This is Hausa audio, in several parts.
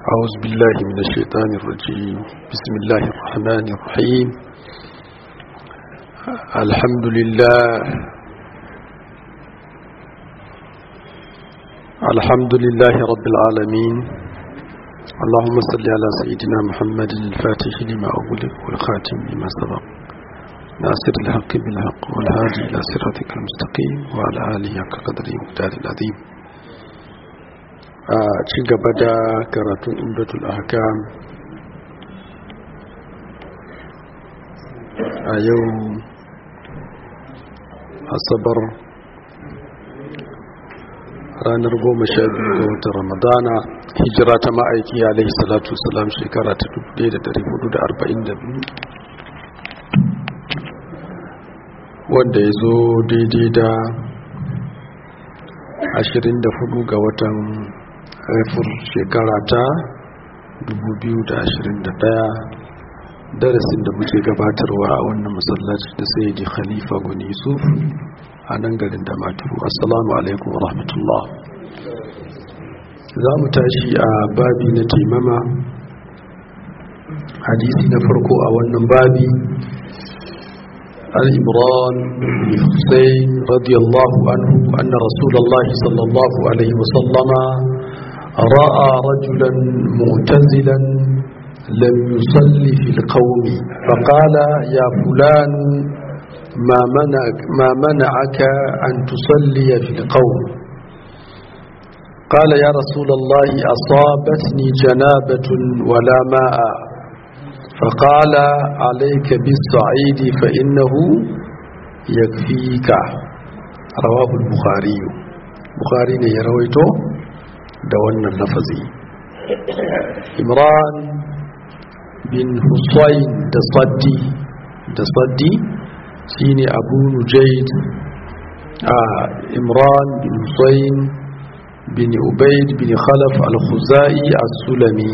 أعوذ بالله من الشيطان الرجيم بسم الله الرحمن الرحيم الحمد لله الحمد لله رب العالمين اللهم صل على سيدنا محمد الفاتح لما أغلق والخاتم لما سبق ناصر الحق بالحق والهادي إلى صراطك المستقيم وعلى آله حق قدره ومقدار العظيم a ci gaba da karatun umdatul ahkam a yau asabar ranar goma sha biyu ga watan ramadana hijira ta ma'aiki alaihi salatu salam shekara ta 1442 wanda ya zo daidai da 24 ga watan haifar shekara ta 2021 darasin da muke gabatarwa a wannan masallaci da sai ji khalifa gwani yusuf a nan garin da maturu assalamu alaikum wa rahmatullah za mu tashi a babi na taimama hadisi na farko a wannan babi الإمران بن حسين رضي الله عنه أن رسول الله صلى الله عليه وسلم رأى رجلا معتزلا لم يصلي في القوم فقال يا فلان ما منعك, ما منعك أن تصلي في القوم قال يا رسول الله أصابتني جنابة ولا ماء فقال عليك بالصعيد فإنه يكفيك رواه البخاري بخاري يرويته da wannan lafazi imran bin husayn da saddi da saddi shine abu nujayd a imran bin husayn bin ubayd bin khalaf al-khuzai as-sulami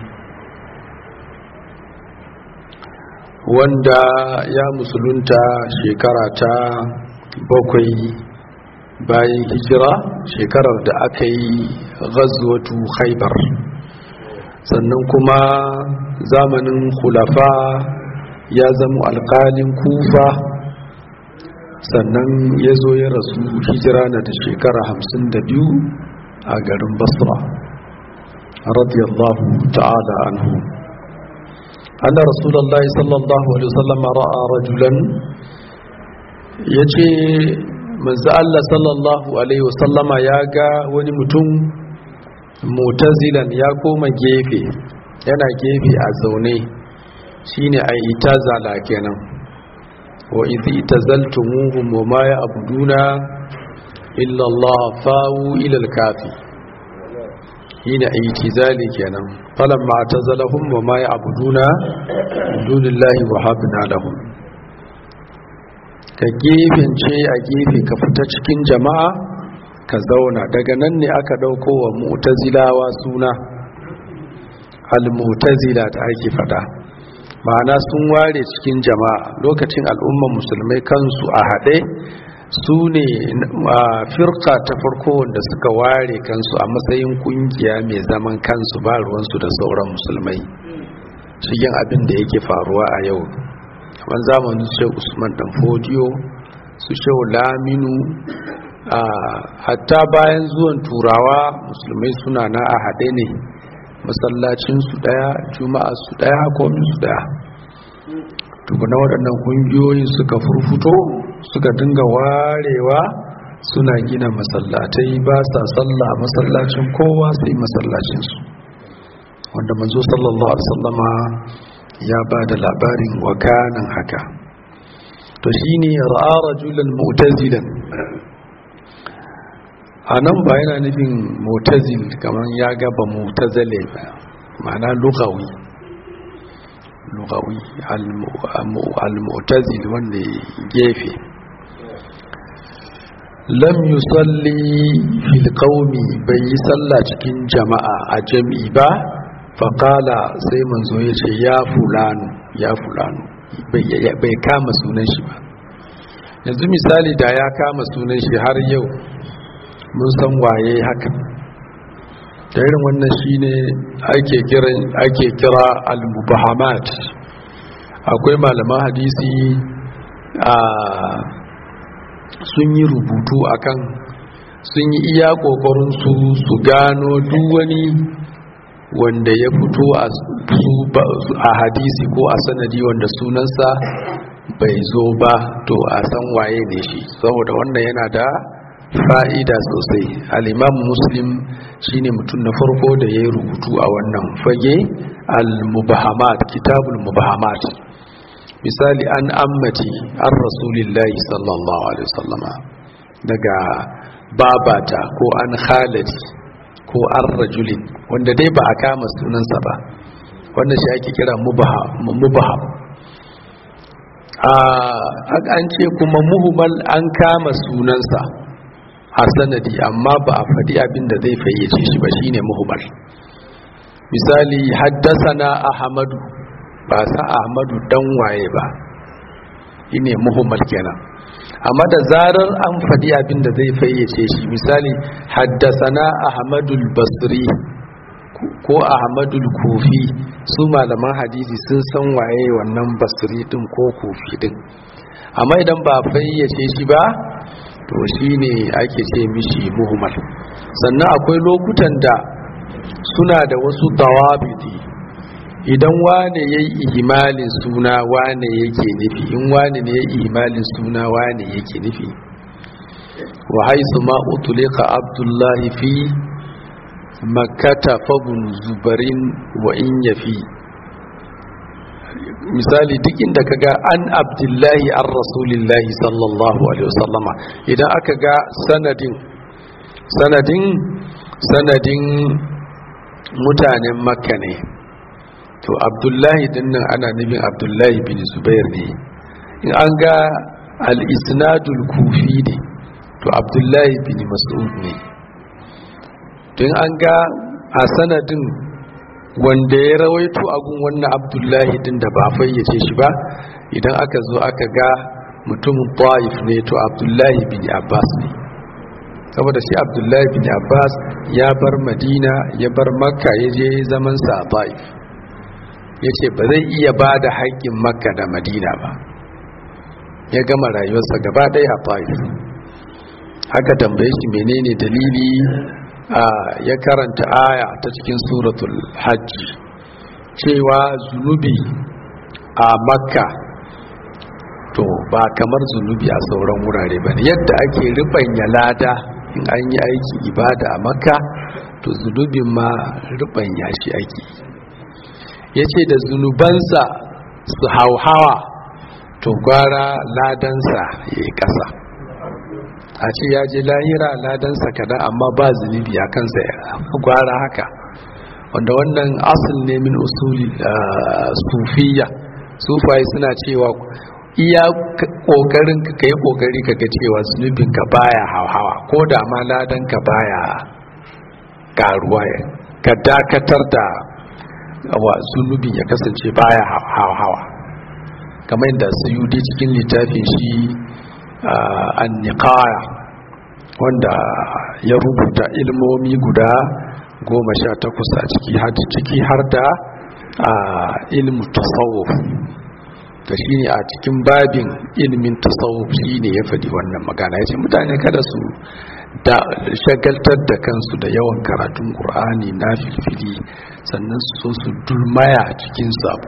wanda ya musulunta shekara ta bakwai bayan hijira shekarar da aka yi ghazwatu khaibar sannan kuma zamanin khulafa ya zama alkalin kufa sannan ya zo ya rasu hijira na da shekara hamsin da biyu a garin basra radiyallahu ta'ala anhu anna rasulullahi sallallahu alaihi wasallam ra'a rajulan yace manzo Allah sallallahu alaihi wasallama ya ga wani mutum mutazilan ya koma gefe yana gefe a zaune shine ai itazala kenan wa idh itazaltumuhum wa ma ya'buduna illa Allah fa'u ila al-kafi shine itizali kenan falamma tazalahum wa ma ya'buduna dunillahi wa habna lahum ka gefence a gefe ka fita cikin jama'a ka zauna daga nan ne aka ɗauko wa mu'tazilawa suna al-mu'tazila da ake fada ma'ana sun ware cikin jama'a lokacin al'umman musulmai kansu a haɗe su ne firka ta farko wanda suka ware kansu a matsayin kungiya mai zaman kansu ba ruwansu da sauran musulmai cikin abin da yake faruwa a yau kamar zamanin shehu usman dan fodiyo su shehu laminu a hatta bayan zuwan turawa musulmai suna na a haɗe ne masallacinsu ɗaya juma'a su ɗaya kominsu ɗaya tukuna waɗannan ƙungiyoyin suka furfuto suka dinga warewa suna gina masallatai ba sa sallah masallacin kowa sai masallacinsu wanda manzo sallallahu alaihi wasallama ya ba da labarin wakanan haka to shi ne ra'a rajulan mutazilan a nan ba yana nufin mutazil kamar ya gaba mutazale ba ma'ana lugawi lugawi al-mutazil wanda gefe lam yusalli fil qaumi bai yi sallah cikin jama'a a jami'i ba faƙala sai manzo ya ce ya fulanu ya fulanu bai kama sunan shi ba yanzu misali da ya kama sunan shi har yau mun san waye haka da irin wannan shine ake kiran ake kira al-mubahamat akwai malaman hadisi a sun yi rubutu akan sun yi iya kokarin su su gano duk wani wanda ya fito a hadisi ko a sanadi wanda sunansa bai zo ba to a san waye ne shi saboda wannan yana da fa'ida sosai al'imam muslim shine mutum na farko da ya yi rubutu a wannan fage al-mubahamat kitabul mubahamat misali an ammati an rasulillahi sallallahu alaihi wasallama daga babata ko an khalati ko an rajulin wanda dai ba a kama sunansa ba wanda shi ake kira mubaham an ce kuma muhimmal an kama sunansa a sanadi amma ba a faɗi abin da zai fayyace shi ba shine muhimmal misali haddasana ahmadu ba sa ahmadu dan waye ba shine muhimmal kenan amma da zarar an faɗi abin da zai fayyace shi misali haddasana ahmadul basri ko ahmadul kofi su malaman hadisi sun san waye wannan basri din ko kofi din amma idan ba fayyace shi ba to shine ake ce mishi muhimmal sannan akwai lokutan da suna da wasu dawabiti idan wane ya yi ihimalin suna wane yake nufi in wane ne ya yi ihimalin suna wane yake nufi wa haisu ma utulika abdullahi fi makata fabun zubarin wa in yafi misali duk inda ka ga an abdullahi an rasulillahi sallallahu alaihi wasallama idan aka ga sanadin sanadin sanadin mutanen makka ne to abdullahi dinnan ana nufin abdullahi bin zubair ne in an ga al-isnadul kufi ne to abdullahi bin mas'ud ne don an ga a sanadin wanda ya rawaito agun wannan abdullahi din da ba fayyace shi ba idan aka zo aka ga mutumin ta'if ne to abdullahi bin abbas ne saboda shi abdullahi bin abbas ya bar madina ya bar makka ya je zamansa a ta'if ya ce ba zai iya ba da haƙƙin makka da madina ba ya gama rayuwarsa gaba ɗaya a ta'if haka tambaye shi menene dalili ya karanta aya ta cikin suratul hajji cewa zunubi a makka to ba kamar zunubi a sauran wurare ba yadda ake ribanya lada in an yi aiki ibada a makka to zunubin ma ribanya shi ake ya ce da zunubansa su hauhawa to gwara ladansa ya yi ƙasa a ce ya je lahira ladansa kada amma ba zunubi a kansa gwara haka wanda wannan asul ne min usuli sufiya sufai suna cewa iya kokarin ka kai kokari ka ga cewa zunubin ka baya hawa ko da ma ladan ka baya karuwa ka dakatar da wa zunubin ya kasance baya hawa kamar yadda suyudi cikin littafin shi anniqaya wanda ya rubuta ilmomi guda goma sha takwas a ciki ciki har da ilmu tasawuf da shi ne a cikin babin ilmin tasawuf shi ne ya faɗi wannan magana ya ce mutane kada su da shagaltar da kansu da yawan karatun ƙur'ani na filfili sannan su so su dulmaya cikin sabo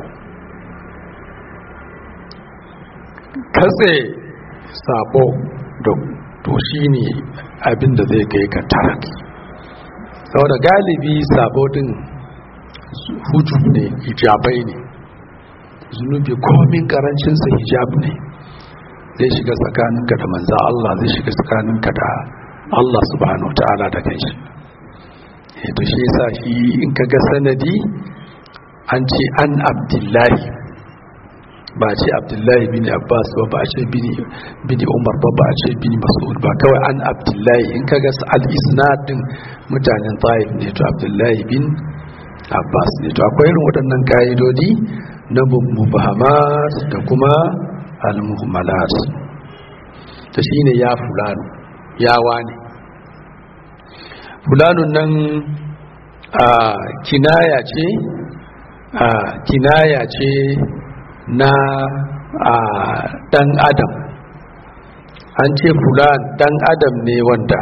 katse sabo da to shi ne abinda zai kai ka taraki saboda galibi sabo din hujub ne hijabai ne zunubi komin karancinsa hijab ne zai shiga tsakaninka da manza Allah zai shiga tsakaninka da Allah subhanahu ta'ala da kanshi to shi yasa shi in ka ga sanadi an ce an abdullahi ba ce abdullahi bin abbas ba ba ce bin umar ba ba ce bin mas'ud ba kawai an abdullahi in ka ga al-isnad din mutanen taif ne to abdullahi bin abbas ne to akwai irin waɗannan ka'idodi na mubahamat da kuma al-muhmalat ta shine ya fulano ya wani fulanun nan kinaya ce kinaya ce na dan adam an ce fulan dan adam ne wanda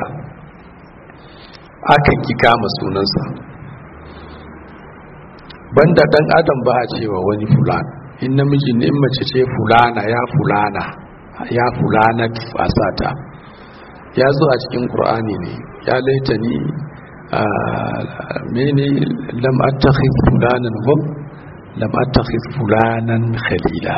aka ki kama sunansa banda dan adam ba a cewa wani fulan in namiji ne in mace ce fulana ya fulana ya fulana fasata ya zo a cikin qur'ani ne ya laita ni mene lam attakhidh fulanan hum lam attakhidh fulanan khalila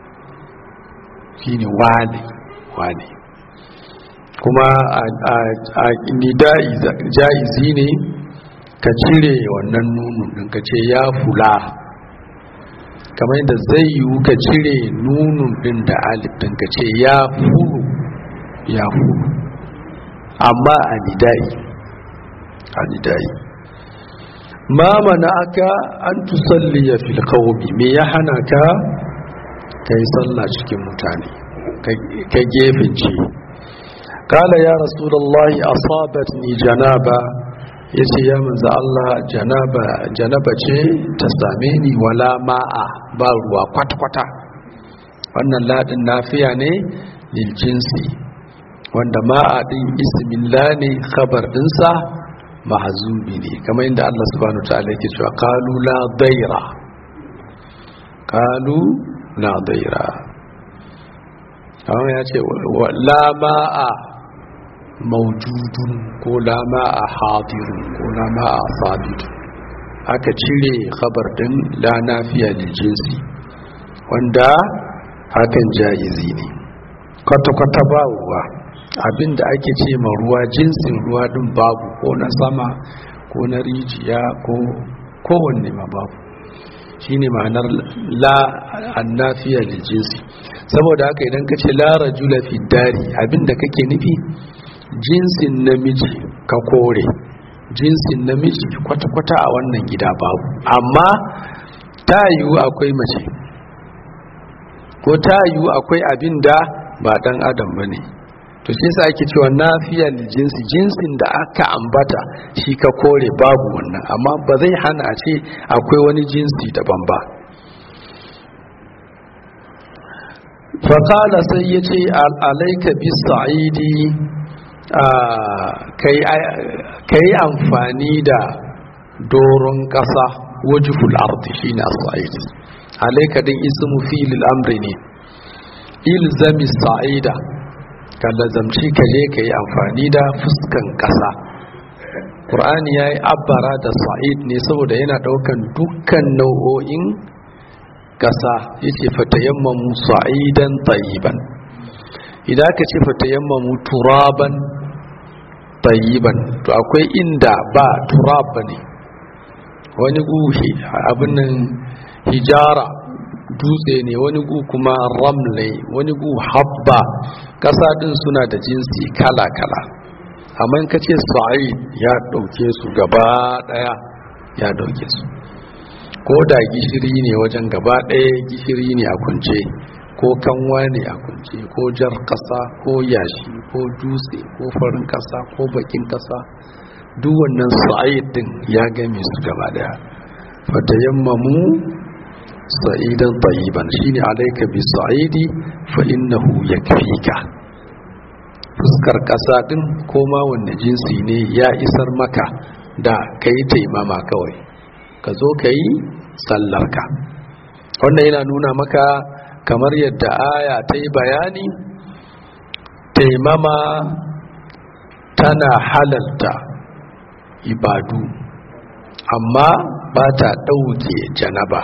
shine wani wani kuma a nida'i jaizi ne ka cire wannan nunun din ka ce ya fula kamar yadda zai yiwu ka cire nunun din da alif din ka ce ya fulu ya fulu amma a nida'i a nida'i ma mana aka an tusalliya fil qawmi me ya hana ka kai sallah cikin mutane ka gefence kala ya rasulullahi asabatni janaba yace ya manzo Allah janaba janaba ce ta same ni wala ma'a ba ruwa kwata-kwata wannan ladin nafiya ne lil jinsi wanda ma'a din ismillah ne khabar dinsa mahzubi ne kamar inda Allah subhanahu wa ta'ala yake cewa qalu la daira qalu la daira amma ya ce la ma'a maujudun ko la ma'a hadirun ko la ma'a sabitun aka cire khabar din la nafiya lil jinsi wanda hakan jaizi ne kwata-kwata ba ruwa abinda ake ce ma ruwa jinsin ruwa din babu ko na sama ko na rijiya ko kowanne ma babu shine ma'anar la annafiya lil jinsi saboda haka idan ka ce la rajula fi dari abinda kake nufi jinsin namiji ka kore jinsin namiji kwata-kwata a wannan gida babu amma ta yiwu akwai mace ko ta yiwu akwai abin da ba dan adam ba ne to shi sa ake cewa nafiya da jinsi jinsin da aka ambata shi ka kore babu wannan amma ba zai hana a ce akwai wani jinsi daban ba faƙala sai ya ce alaika bis sa'idi ka yi amfani da doron ƙasa wajihul ardi shi ne sa'id alaika din ismu filil amri ne ilzami sa'ida ka lazamci ka je ka yi amfani da fuskan ƙasa ƙur'ani ya yi abbara da sa'id ne saboda yana ɗaukan dukkan nau'o'in ƙasa ya ce fatayammamu sa'idan tsayiban idan aka ce fatayammamu turaban tsayiban to akwai inda ba turab ba ne wani guhi abin nan hijara dutse ne wani gu kuma ramle wani gu habba ƙasa ɗin suna da jinsi kala-kala amma in ka ce sa'id ya ɗauke su gaba ɗaya ya ɗauke su ko da gishiri ne wajen gaba ɗaya gishiri ne a kunce ko kanwa ne a kunce ko jar ƙasa ko yashi ko dutse ko farin ƙasa ko bakin ƙasa duk wannan sa'id ɗin ya game su gaba ɗaya fatayammamu sa'idan tayyiban shine alayka bi sa'idi fa innahu yakfika fuskar kasa din koma wanne jinsi ne ya isar maka da kai taimama kawai ka zo kai sallarka wannan yana nuna maka kamar yadda aya ta yi bayani taimama tana halalta ibadu amma ba ta ɗauke janaba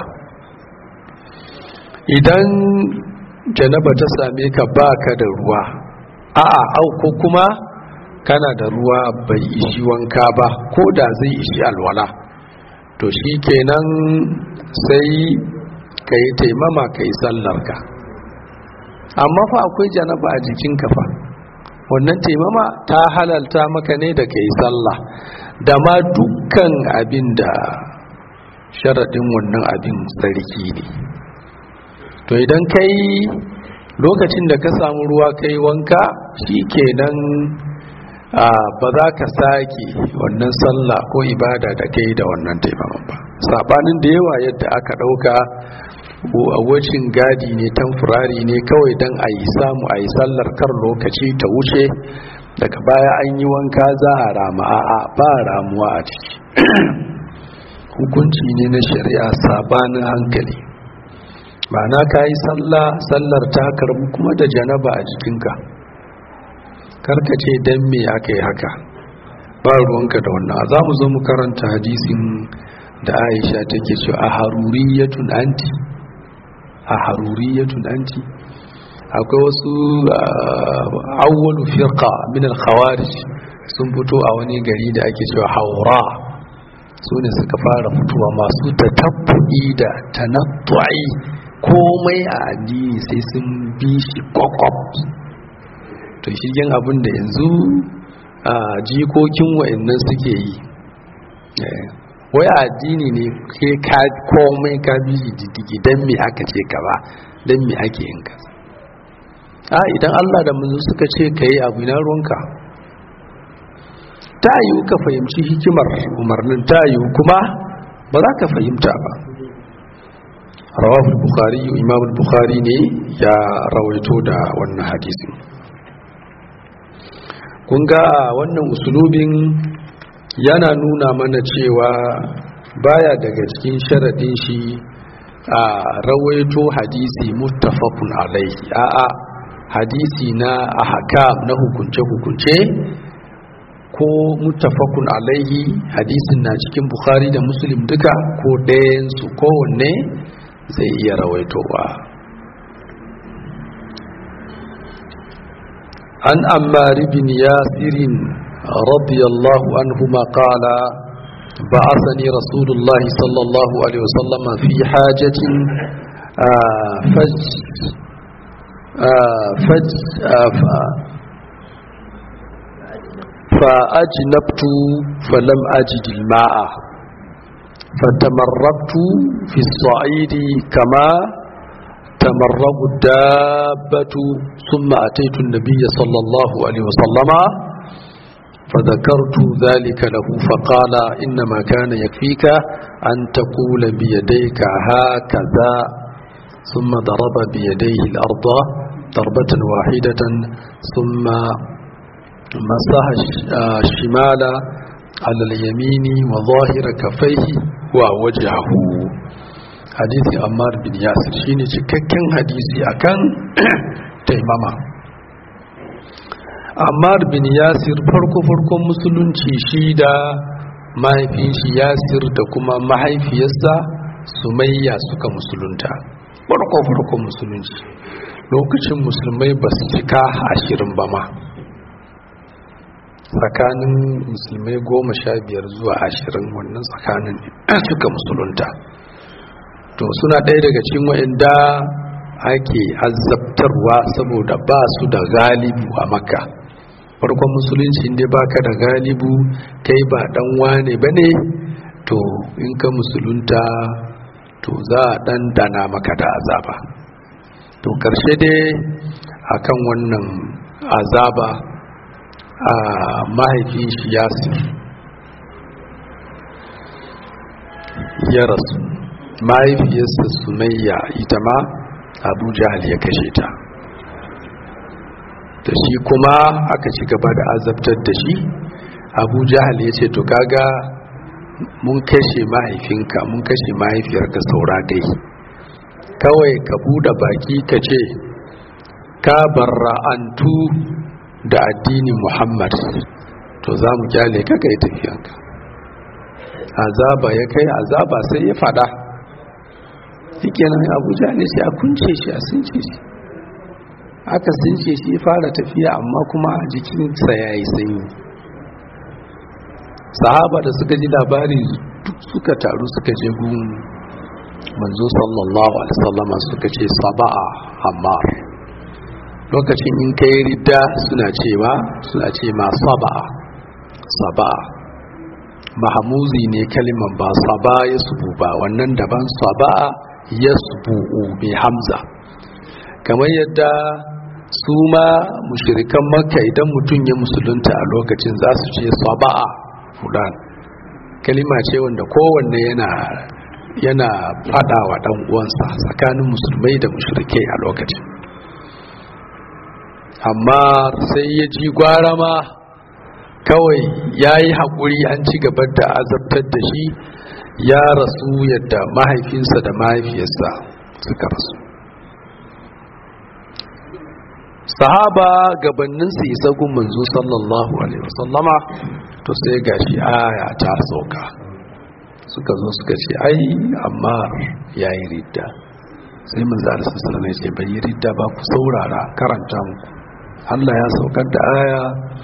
idan janaba ta same ka baka da ruwa a'a au ko kuma kana da ruwa bai ishi wanka ba ko da zai ishi alwala to shi kenan sai ka yi taimama ka yi sallarka amma fa akwai janaba a jikinka fa wannan taimama ta halalta maka ne da ka yi sallah da ma dukkan abin da sharaɗin wannan abin tsarki ne to idan kai lokacin da ka samu ruwa kai wanka shi kenan ba za ka sake wannan sallah ko ibada da kai da wannan taimaman ba sabanin da yawa yadda aka ɗauka wacin gadi ne tamfurari ne kawai don a yi samu a yi sallar kar lokaci ta wuce daga baya an yi wanka za a rama a'a ba ramuwa a ciki hukunci ne na shari'a sabanin hankali ba na ka yi sallar ta karbu kuma da janaba a jikinka karka ce don me aka yi haka ba ruwanka da wannan za mu zo mu karanta hadisin da aisha take cewa a haruriyatun anti a haruriyatun anti akwai wasu awwalu firqa min al-khawarij sun fito a wani gari da ake cewa haura su ne suka fara fitowa masu tatabbu'i da tanattu'i komai a addini sai sun bi shi kwakwab to shigen abin da yanzu a jikokin wa'annan suke yi wai addini ne ke ka komai ka bi diddigi don me aka ce ka ba don me ake yin ka a idan Allah da manzo suka ce ka yi abu na ruwanka ta yi ka fahimci hikimar umarnin ta yi kuma ba za ka fahimta ba rawahul bukhari imam bukhari ne ya rawaito da wannan hadisin kun ga wannan usulubin yana nuna mana cewa baya daga cikin sharadin shi a rawaito hadisi muttafaqun alaihi a'a hadisi na ahkam na hukunce-hukunce ko muttafaqun alaihi hadisin na cikin bukhari da muslim duka ko ɗayansu kowanne zai iya rawaitowa an ammar bin yasirin radiyallahu anhuma qala بعثني رسول الله صلى الله عليه وسلم في حاجة فج فج فأجنبت فلم أجد الماء فتمرقت في الصعيد كما تمرق الدابة ثم أتيت النبي صلى الله عليه وسلم فذكرت ذلك له فقال إنما كان يكفيك أن تقول بيديك هكذا ثم ضرب بيديه الأرض ضربة واحدة ثم مسح الشمال على اليمين وظاهر كفيه ووجهه حديث أمار بن ياسر شيني cikakken hadisi akan taimama Ammar bin Yasir farko farkon musulunci shi da mahaifin shi Yasir da kuma mahaifiyarsa Sumayya suka musulunta farko farkon musulunci lokacin musulmai ba su cika ashirin ba ma tsakanin musulmai goma sha biyar zuwa ashirin wannan tsakanin suka musulunta to suna ɗaya daga cikin wa'inda ake azabtarwa saboda ba su da galibu a makka farkon musulunci inda baka da galibu kai ba dan wane ba ne to in ka musulunta to za a dan dana maka da azaba to karshe dai akan wannan azaba a mahaifin shi yasir ya rasu mahaifiyarsa sumayya ita ma abu jahal ya kashe ta da shi kuma aka ci gaba da azabtar da shi abu jahal ya ce to kaga mun kashe mahaifinka mun kashe mahaifiyarka saura dai kawai ka buɗe baki ka ce ka barra'antu da addinin muhammad to za mu kyale ka kai tafiyanka azaba ya kai azaba sai ya fada yake nan abuja ne sai a kunce shi a sunce shi aka sunce shi fara tafiya amma kuma jikinsa ya yi sanyi sahaba da suka ji labari duk suka taru suka je gun manzo sallallahu alaihi wasallama suka ce saba'a ammar lokacin in kai ridda suna cewa suna ce ma saba'a saba'a mahamuzi ne kaliman ba saba ya subu ba wannan daban saba'a ya subu'u mai hamza kamar yadda su ma mushirikan makka idan mutum ya musulunta a lokacin za su ce saba'a fulan kalima ce wanda kowanne yana yana fada wa dan uwansa tsakanin musulmai da mushrikai a lokacin amma sai ya ji gwara ma kawai ya yi haƙuri an ci gaba da azabtar da shi ya rasu yadda mahaifinsa da mahaifiyarsa suka rasu sahaba gabanin su isa gun manzo sallallahu alaihi wasallama to sai gashi aya ta sauka suka zo suka ce ai amma yayi ridda sai manzo Allah sallallahu alaihi wasallam ya ce bai ridda ba ku saurara karanta muku Allah ya saukar da aya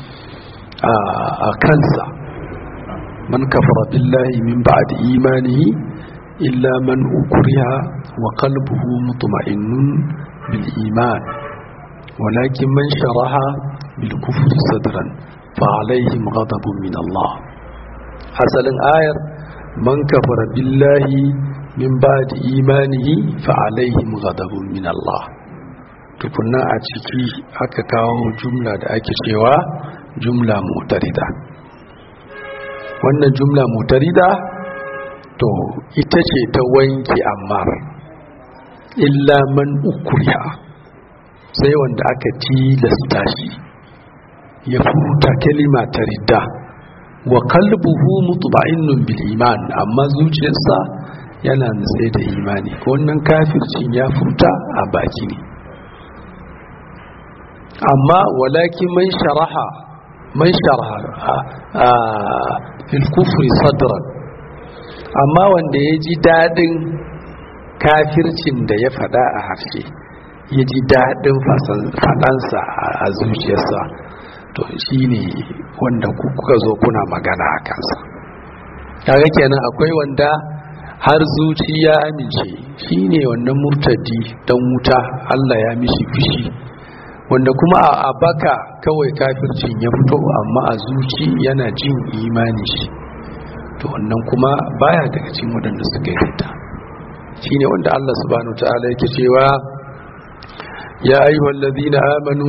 a kansa man kafara billahi min ba'di imanihi illa man ukriha wa qalbuhu mutma'innun bil iman walakin man sharaha bil kufri sadran fa alaihim ghadabun min Allah asalin ayar man kafara billahi min ba'di imanihi fa alaihim ghadabun min Allah tukunna a ciki aka kawo jumla da ake cewa jumla mutarida wannan jumla mutarida to ita ce ta wanke ammar illa man ukuriya sai wanda aka tilasta shi ya furta kalima ta ridda wa kalbuhu mutma'innun bil iman amma zuciyarsa yana nutse da imani wannan kafircin ya furta a baki ne amma walakin man sharaha man sharaha fil kufri sadran amma wanda ya ji daɗin kafircin da ya faɗa a harshe ya ji daɗin faɗansa a zuciyarsa to shi ne wanda kuka zo kuna magana a kansa kaga kenan akwai wanda har zuci ya amince shi ne wannan murtadi don wuta allah ya mishi fushi wanda kuma a baka kawai kafircin ya fito amma a zuci yana jin imani shi to wannan kuma baya daga cikin waɗanda suka yi rita shine wanda Allah subhanahu ta'ala yake cewa ya ayyuhal ladina amanu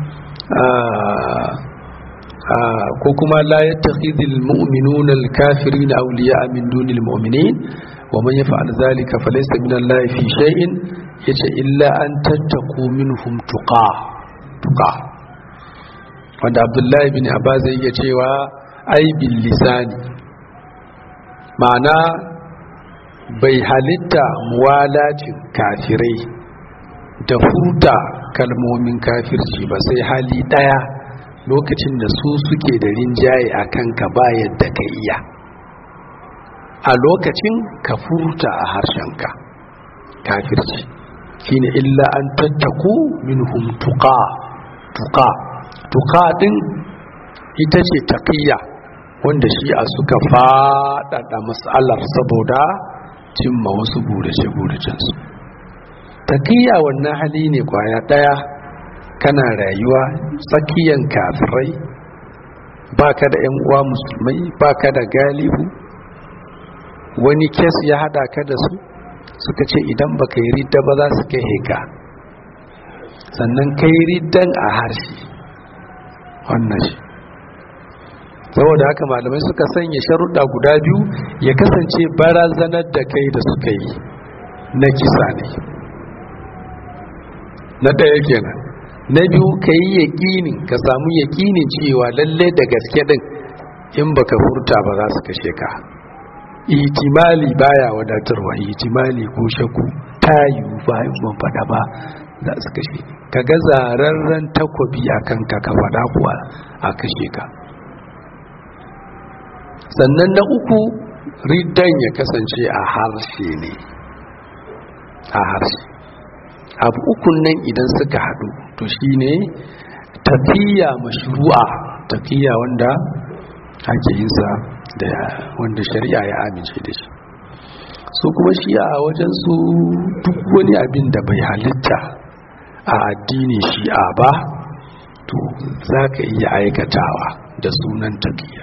ko kuma la yattakhidhul mu'minuna al-kafirina awliya'a min dunil mu'minin wa man yaf'al dhalika falaysa min Allah fi shay'in yace illa an tattaqu minhum tuqa tuqa wanda Abdullahi bin Abbas yake cewa ai bil lisani ma'ana bai halitta muwalacin kafirai da furta kalmomin kafirci ba sai hali ɗaya lokacin da su suke da rinjaye a kanka ba yadda ka iya a lokacin ka furta a harshenka kafirci shine illa an tattaku minhum tuqa tuqa tuqa din ita ce taqiyya wanda shi a suka faɗaɗa matsalar saboda cimma wasu burace-buracensu taƙiyya wannan hali ne kwaya ɗaya kana rayuwa tsakiyan kafirai ba ka da 'yan uwa musulmai ba ka da galibu wani kes ya haɗa ka da su suka ce idan ba ka yi ridda ba za su kai heka sannan ka yi riddan a harshe wannan shi saboda haka malamai suka sanya sharuɗa guda biyu ya kasance barazanar da kai da suka yi na kisa ne na ɗaya kenan na biyu ka yi yaƙinin ka samu yaƙinin cewa lalle da gaske ɗin in baka furta ba za su kashe ka itimali baya wadatarwa itimali ko shakku ta yiwu ba in ban faɗa ba za su kashe ka ga zararren takwabi a kanka ka faɗa kuwa a kashe ka sannan na uku riddan ya kasance a harshe ne a harshe abu ukun nan idan suka haɗu to shine tafiya mashru'a tafiya wanda ake yin sa da wanda shari'a ya amince da shi su kuma shi a wajen su duk wani abin da bai halitta a addini shi'a ba to za ka iya aikatawa da sunan tafiya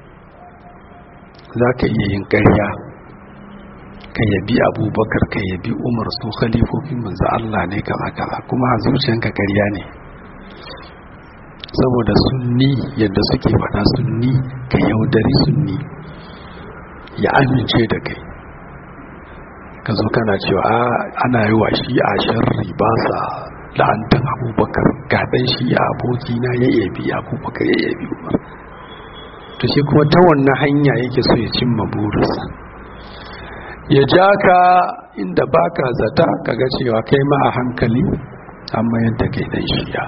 za ka iya yin ƙarya ka yabi abubakar ka yabi umar su khalifofin manzo Allah ne kaza kaza kuma a zuciyanka ƙarya ne saboda sunni yadda suke faɗa sunni ka yaudari sunni ya amince da kai ka zo kana cewa ana yi wa shi a sharri ba sa la'antar abubakar gaɗan shi a abokina ya yabi abubakar ya yabi umar to shi kuma ta wannan hanya yake so ya cimma burinsa ya ja ka inda baka zata kaga cewa kai ma a hankali amma yadda kai dan shiya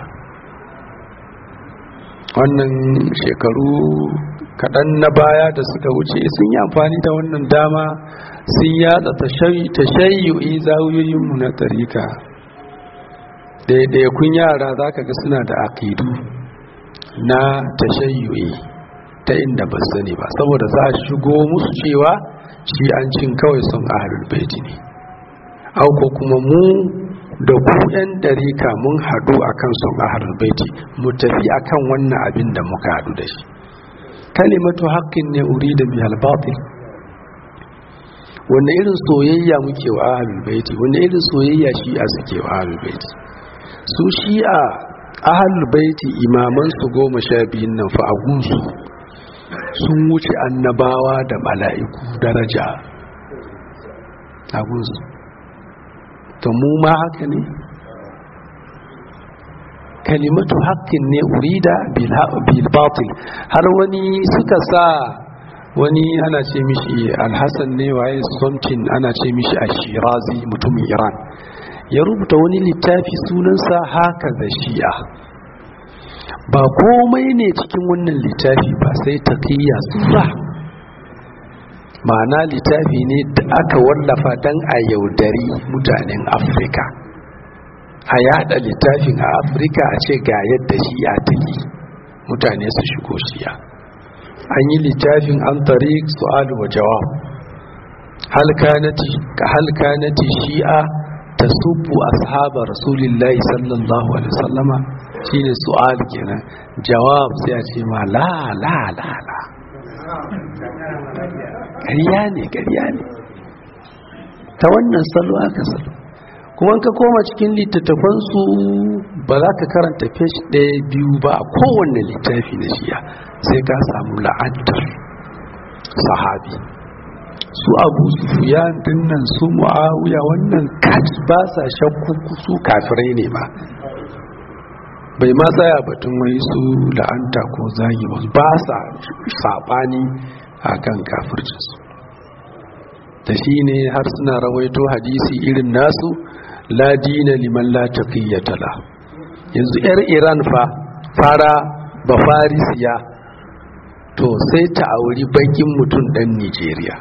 wannan shekaru kaɗan na baya da suka wuce sun yi amfani da wannan dama sun yada tashayyu'i zawuyoyinmu na tarika kun yara za ka ga suna da aƙidu na tashayyu'i ta inda ba sani ba saboda za a shigo musu cewa shi an cin kawai son ahalul baiti ne auko kuma mu da ku yan darika mun hadu akan son ahalul baiti mu tafi akan wannan abin da muka hadu da shi kalimatu haqqin ne urida bihal batil wanne irin soyayya muke wa ahalul baiti wanne irin soyayya shi'a suke wa ahalul baiti su shi'a ahalul baiti imaman su goma sha biyun nan fa agunsu sun wuce annabawa da mala'iku daraja agunsu to mu ma haka ne kalimatu haƙƙin ne urida bil batil har wani suka sa wani ana ce mishi alhassan ne waye something ana ce mishi ashirazi mutumin iran ya rubuta wani littafi sunansa haka da shi'a ba komai ne cikin wannan littafi ba sai taqiyya sura ma'ana littafi ne da aka wallafa dan a yaudari mutanen afirka a yada littafin a afirka a ce ga yadda shi'a take mutane su shigo shi'a an yi littafin an tariq su'al wa jawab hal kanati ka hal kanati shi'a tasubbu ashaba rasulillahi sallallahu alaihi wasallama shine su'al kenan jawab sai a ce ma la la la la ƙarya ne ƙarya ne ta wannan salo aka salo kuma ka koma cikin littattafansu ba za ka karanta fesh ɗaya biyu ba a kowanne littafi na shiya sai ka samu la'antar sahabi su abu sufiyan dinnan su mu'awiya wannan kaji ba sa shakku su kafirai ne ba bai ma tsaya batun wai su la'anta ko zagi ba sa saɓani a kan kafircinsu da shi ne har suna rawaito hadisi irin nasu la dina liman la taqiyyata la yanzu yar Iran fa fara ba farisiya to sai ta auri bakin mutum dan Nigeria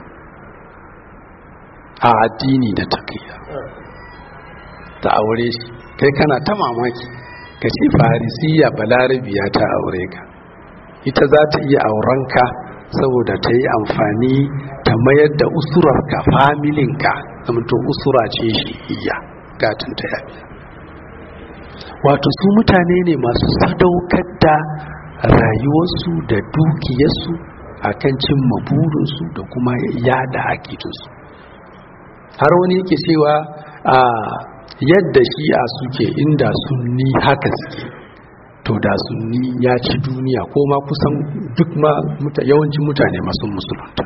a addini da taqiyya ta aure shi kai kana ta mamaki ka ce farisiya balarabiya ta aure ka ita za ta iya aurenka saboda ta yi amfani ta mayar da usurarka familinka zamto usura ce shi iya gatin ta yabi wato su mutane ne masu sadaukar da rayuwarsu da dukiyarsu a kan cimma burinsu da kuma yada akidunsu har wani yake cewa a yadda shi'a suke inda sunni haka suke to da sunni ya ci duniya ko ma kusan duk ma yawancin mutane masu musulunta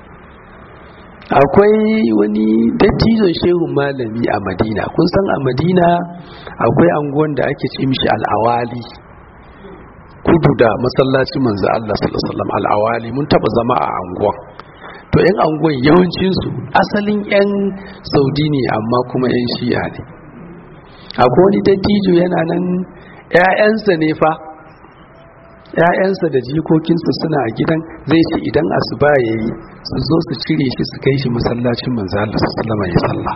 akwai wani dattijon shehun malami a madina kun san a madina akwai anguwan da ake ce mishi al'awali kudu da masallaci manzo Allah sallallahu alaihi al'awali mun taba zama a anguwan to yan anguwan yawancinsu asalin yan saudi ne amma kuma yan shi'a ne akwai wani dattijo yana nan ‘ya'yansa ne fa ‘ya'yansa da jikokinsa suna a gidan zai ce idan asuba ya yi su zo su cire shi su kai shi masallacin manzala su salama ya salla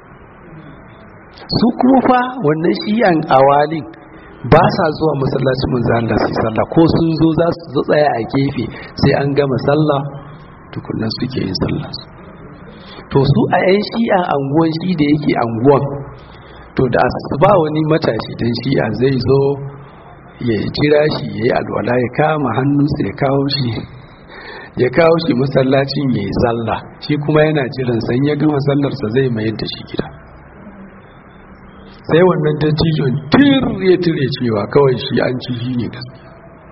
su kuma fa wannan shi'an awalin ba sa zuwa masallacin manzala su salla ko sun zo za su tsaya a gefe sai an gama sallah tukunan suke yin sallah to su a ‘yan shi'an anguwan shi da yake anguwan to da ba wani matashi dan shi'a zai zo ya jira shi ya yi alwala ya kama hannunsa ya kawo shi ya kawo shi masallacin ya yi sallah shi kuma yana jiran san ya gama sallarsa zai mayar da shi gida sai wannan dattijon tir ya tire cewa kawai shi an ci shi ne gaskiya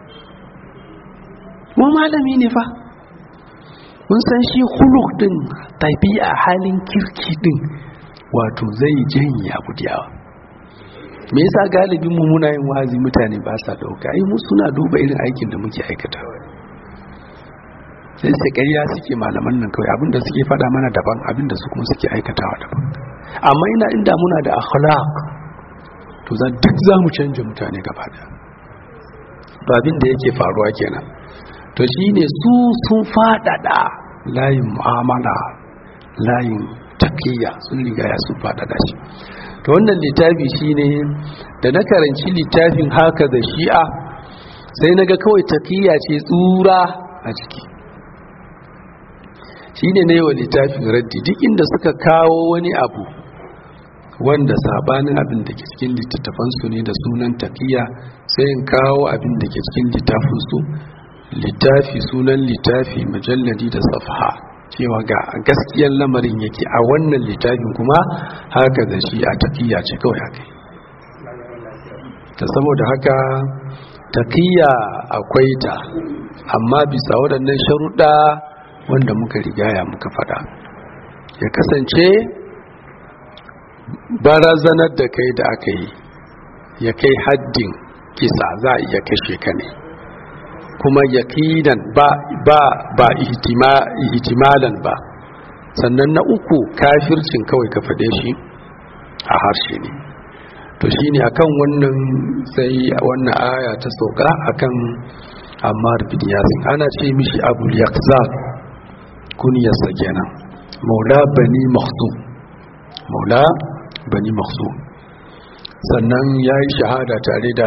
mu malami ne fa mun san shi huluk din tabi'a halin kirki din wato zai janye abu da yawa me yasa galibin mu muna yin wazi mutane ba sa dauka ai mu suna duba irin aikin da muke aikatawa sai sai ƙarya suke malaman nan kawai abinda suke faɗa mana daban abinda su kuma suke aikatawa daban amma ina inda muna da akhlaq to za duk za mu canja mutane gaba da babin da yake faruwa kenan to shine su sun faɗaɗa layin mu'amala layin tafiya sun riga ya sun faɗaɗa shi to wannan littafi shine da na karanci littafin haka da shi'a sai na ga kawai tafiya ce tsura a ciki shine ne wa littafin raddi duk inda suka kawo wani abu wanda sabanin abin da ke cikin littattafansu ne da sunan tafiya sai in kawo abin da ke cikin littafinsu littafi sunan littafi majalladi da safha cewa ga gaskiyar lamarin yake a wannan littafin kuma haka da shi a tafiya ce kawai haka ta saboda haka tafiya akwai ta amma bisa waɗannan sharuɗa wanda muka rigaya muka faɗa ya kasance barazanar da kai da aka yi ya kai haddin kisa za a iya kashe ka ne kuma yakinan ba ba ba ihtimalan ba sannan na uku kafircin kawai ka faɗe shi a harshe ne to shine akan wannan sai wannan aya ta sauka akan Ammar bin Yasin ana ce mishi Abu Yaqzal kuniyarsa kenan Maula Bani Makhzum Maula Bani Makhzum sannan yayi shahada tare da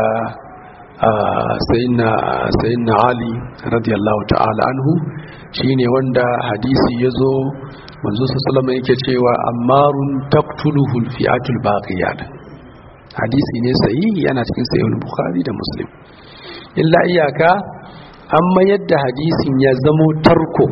sayyidina ali radiyallahu ta'ala anhu shine wanda hadisi yazo manzo sallallahu yake cewa ammarun taqtuluhu alfi'atul baqiyat hadisi ne sahihi yana cikin sahih bukhari da muslim illa iyaka amma yadda hadisin ya zamo tarko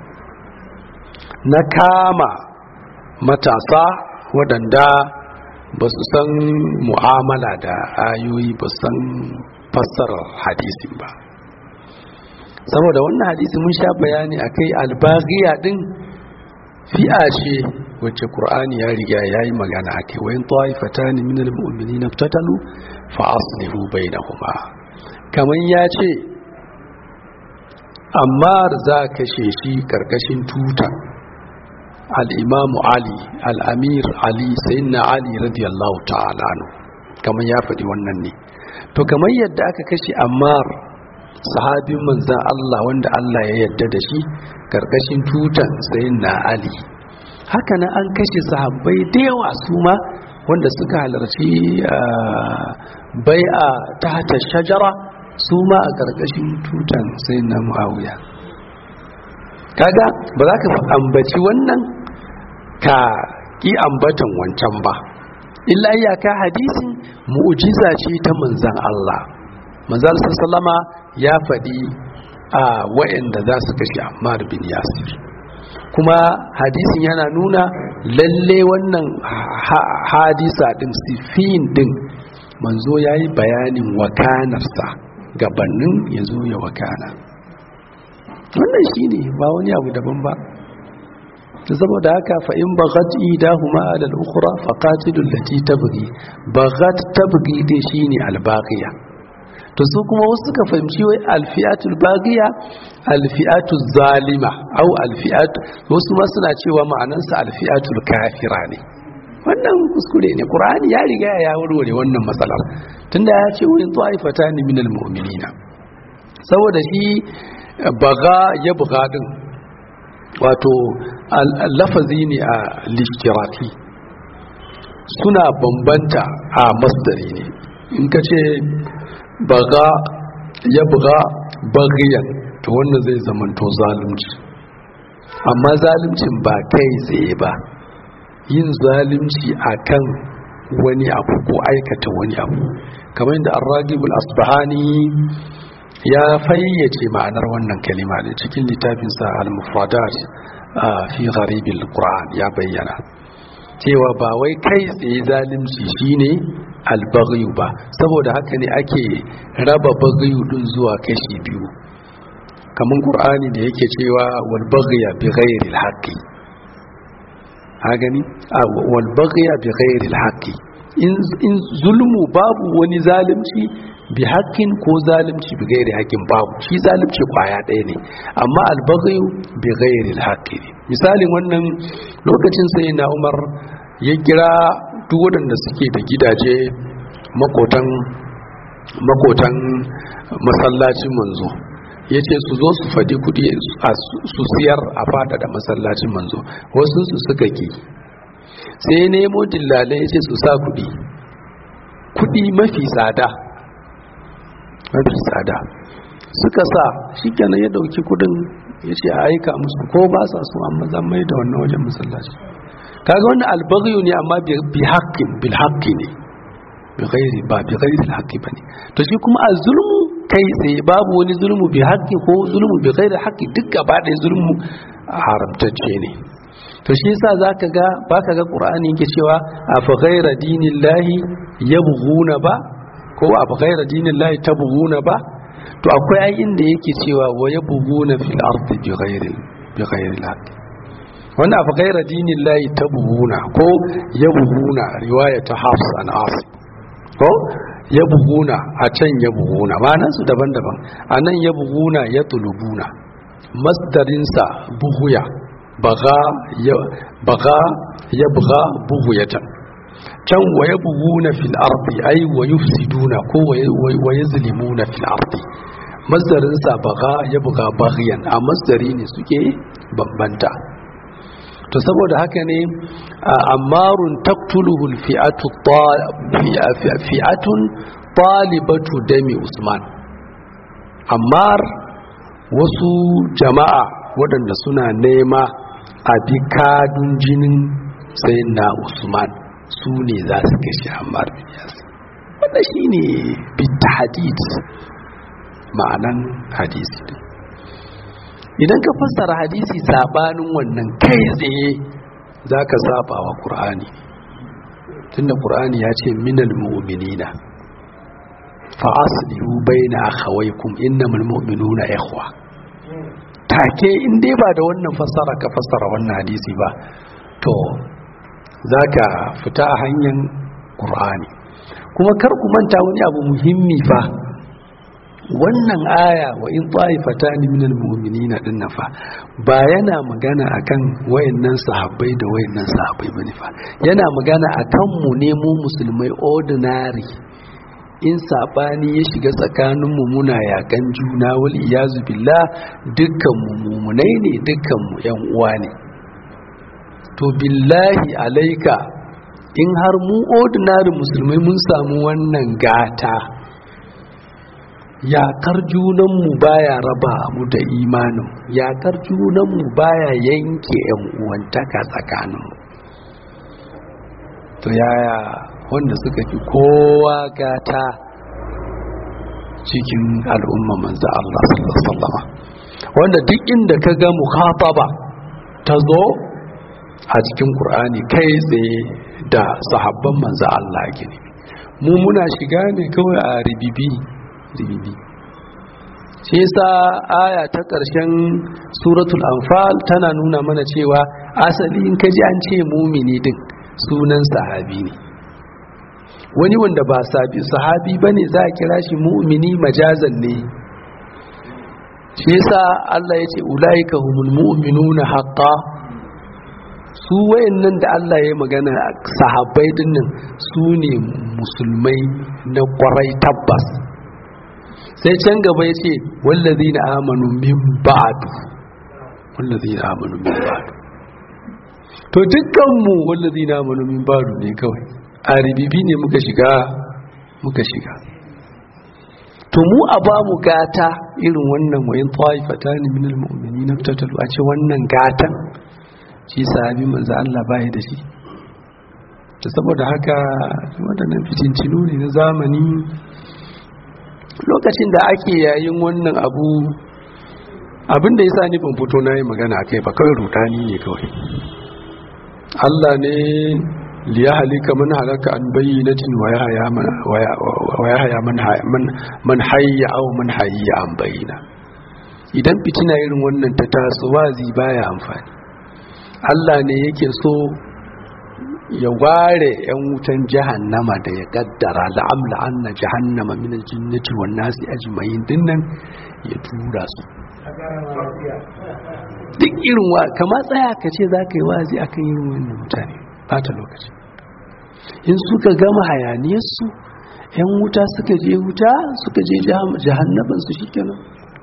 na kama matasa waɗanda ba su san mu'amala da ayoyi ba san fassarar hadisin ba saboda wannan hadisi mun sha bayani akai albaghiya din fi'a ce wacce qur'ani ya riga yayi magana akai wa in ta'ifatan min almu'minina iftatalu fa aslihu bainahuma kaman ya ce amma za kashe shi karkashin tuta al-imamu ali al-amir ali sayyidina ali radiyallahu ta'ala anhu kaman ya faɗi wannan ne to kamar yadda aka kashe ammar sahabin manzan Allah wanda Allah ya yadda da shi karkashin tutan sayin na Ali haka nan an kashe sahabbai da yawa su ma wanda suka halarci bai'a ta hata shajara su ma a karkashin tutan sayin na muawiya kaga ba za ka ambaci wannan ka ki ambatan wancan ba illa iyaka hadisin mu'jiza ce ta manzan Allah manzan sallama ya faɗi a wa'anda za su kashe Ammar bin Yasir kuma hadisin yana nuna lalle wannan hadisa din sifin din manzo ya yi bayanin wakanarsa gabanin ya zo ya wakana wannan shi ne ba wani abu daban ba saboda haka fa in baghat idahuma ala al-ukhra fa qatilul lati tabghi baghat tabghi dai shine al-baghiya to su kuma wasu suka fahimci wai al-fi'atul baghiya al-fi'atul zalima au al-fi'at wasu ma suna cewa ma'anansa al-fi'atul kafira ne wannan kuskure ne qur'ani ya riga ya warware wannan matsalar tunda ya ce wurin ta'ifatan minal mu'minina saboda shi baga ya buga din wato lafazi ne a lishtiraki suna bambanta a masdari ne in ka ce baga ya buga bagiyan to wannan zai zamanto zalunci amma zaluncin ba kai tsaye ba yin zalunci akan wani abu ko aikata wani abu kamar da arragibul asbahani ya fayyace ma'anar wannan kalima ne cikin littafinsa al-mufradat fi gharibil qur'an ya bayyana cewa ba wai kai tsaye zalimci shine albaghiyu ba saboda haka ne ake raba baghiyu din zuwa kashi biyu kamar qur'ani da yake cewa wal baghiya bi ghairi al haqqi ha gani wal baghiya bi ghairi al haqqi in zulmu babu wani zalimci bi haƙƙin ko zalimci bi gairi haƙƙin babu shi zalimci kwaya ɗaya ne amma albaghayu bi gairi haƙƙi ne misalin wannan lokacin sai na umar ya kira duk waɗanda suke da gidaje makotan makotan masallacin manzo ya ce su zo su faɗi kuɗi su siyar a fada da masallacin manzo wasu su suka ki sai nemo dillalai ya ce su sa kuɗi kuɗi mafi tsada mafi tsada suka sa shi kenan ya dauki kudin ya ce a aika musu ko ba sa so amma zan mai da wannan wajen masallaci kaga wannan albaghiyu ne amma bi haqqin bil haqqi ne bi ghairi ba bi ghairi al haqqi bane to shi kuma az-zulmu kai tsaye babu wani zulmu bi haqqi ko zulmu bi ghairi haqqi duk gaba da zulmu haramtacce ne to shi yasa zaka ga baka ga qur'ani yake cewa afa ghaira dinillahi yabghuna ba ko abu gaira dinin lahi ta buguna ba to akwai ai inda yake cewa wa ya buguna fil ardi bi ghairi bi ghairi al wannan abu gaira dinin lahi ta buguna ko ya buguna riwaya ta hafs an asim ko ya buguna a can ya buguna ma'anar su daban-daban a nan ya buguna ya tulubuna masdarinsa buguya baga ya baga ya buga buguyatan can wa ya buguna fil ardi ai wa yufsiduna ko wa yazlimuna fil ardi masdarin sa baga ya buga baghyan a masdari ne suke bambanta to saboda haka ne ammarun taqtuluhu al fi'atu fi'atun talibatu dami usman ammar wasu jama'a waɗanda suna nema a bi kadun jinin sayyidina usman su ne za su kashe Ammar bin Yasir wanda shi ne bitahadid ma'anan hadisi din idan ka fassara hadisi sabanin wannan kai tsaye za ka saba wa ƙur'ani tunda ƙur'ani ya ce minal mu'minina fa aslihu baina akhawaykum innamal mu'minuna ikhwa take in dai ba da wannan fassara ka fassara wannan hadisi ba to za ka fita a hanyar ƙur'ani kuma kar ku manta wani abu muhimmi fa wannan aya wa in ta'ifata ni minal mu'minina din nan fa ba yana magana akan wayannan sahabbai da wayannan sahabbai bane fa yana magana akan mu ne mu musulmai ordinary in sabani ya shiga tsakanin mu muna yakan juna wal iyazu billah dukkan mu mumunai ne dukkan mu yan uwa ne to billahi alaika in har mu ordinary musulmai mun samu wannan gata yakar junanmu baya raba mu da imanin yakar junanmu baya yanke yan uwantaka tsakaninmu to yaya wanda suka fi kowa gata cikin al'umma manzo Allah sallallahu alaihi wasallam wanda duk inda ka ga mukhataba ta zo a cikin Qur'ani kai tsaye da sahabban manzo Allah gini mu muna shiga ne kawai a ribibi ribibi shi yasa aya ta ƙarshen suratul anfal tana nuna mana cewa asali in kaji an ce mumini din sunan sahabi ne wani wanda ba sahabi ba ne za a kira shi mu'mini majazan ne shi yasa Allah ya ce ulaika humul mu'minuna haqqa su wayannan da Allah ya magana sahabbai dinnan su ne musulmai na kwarai tabbas sai can gaba ya ce wallazina amanu min ba'du wallazina amanu min ba'du to dukkanmu wallazina amanu min ba'du ne kawai a ribibi ne muka shiga muka shiga to mu a ba mu gata irin wannan wayin ta'ifata ne min almu'minin tatalu a ce wannan gatan shi sahabi manzo Allah bai da shi to saboda haka wadannan fitincinu ne na zamani lokacin da ake yayin wannan abu abin da yasa ni ban fito na yi magana kai ba kawai rudani ne kawai Allah ne liya halika man halaka an bayyinatin wa yahya man wa yahya man man hayya aw man hayya an bayyina idan fitina irin wannan ta taso wazi baya amfani Allah ne yake so ya ware 'yan wutan jahannama da ya kaddara la'amla anna jahannama min aljinnati wan nasi ajma'in dinnan ya tura su duk irin wa kama tsaya ka ce za ka yi wazi akan irin wannan mutane bata lokaci in suka gama hayaniyarsu 'yan wuta suka je wuta suka je jahannabansu shikenan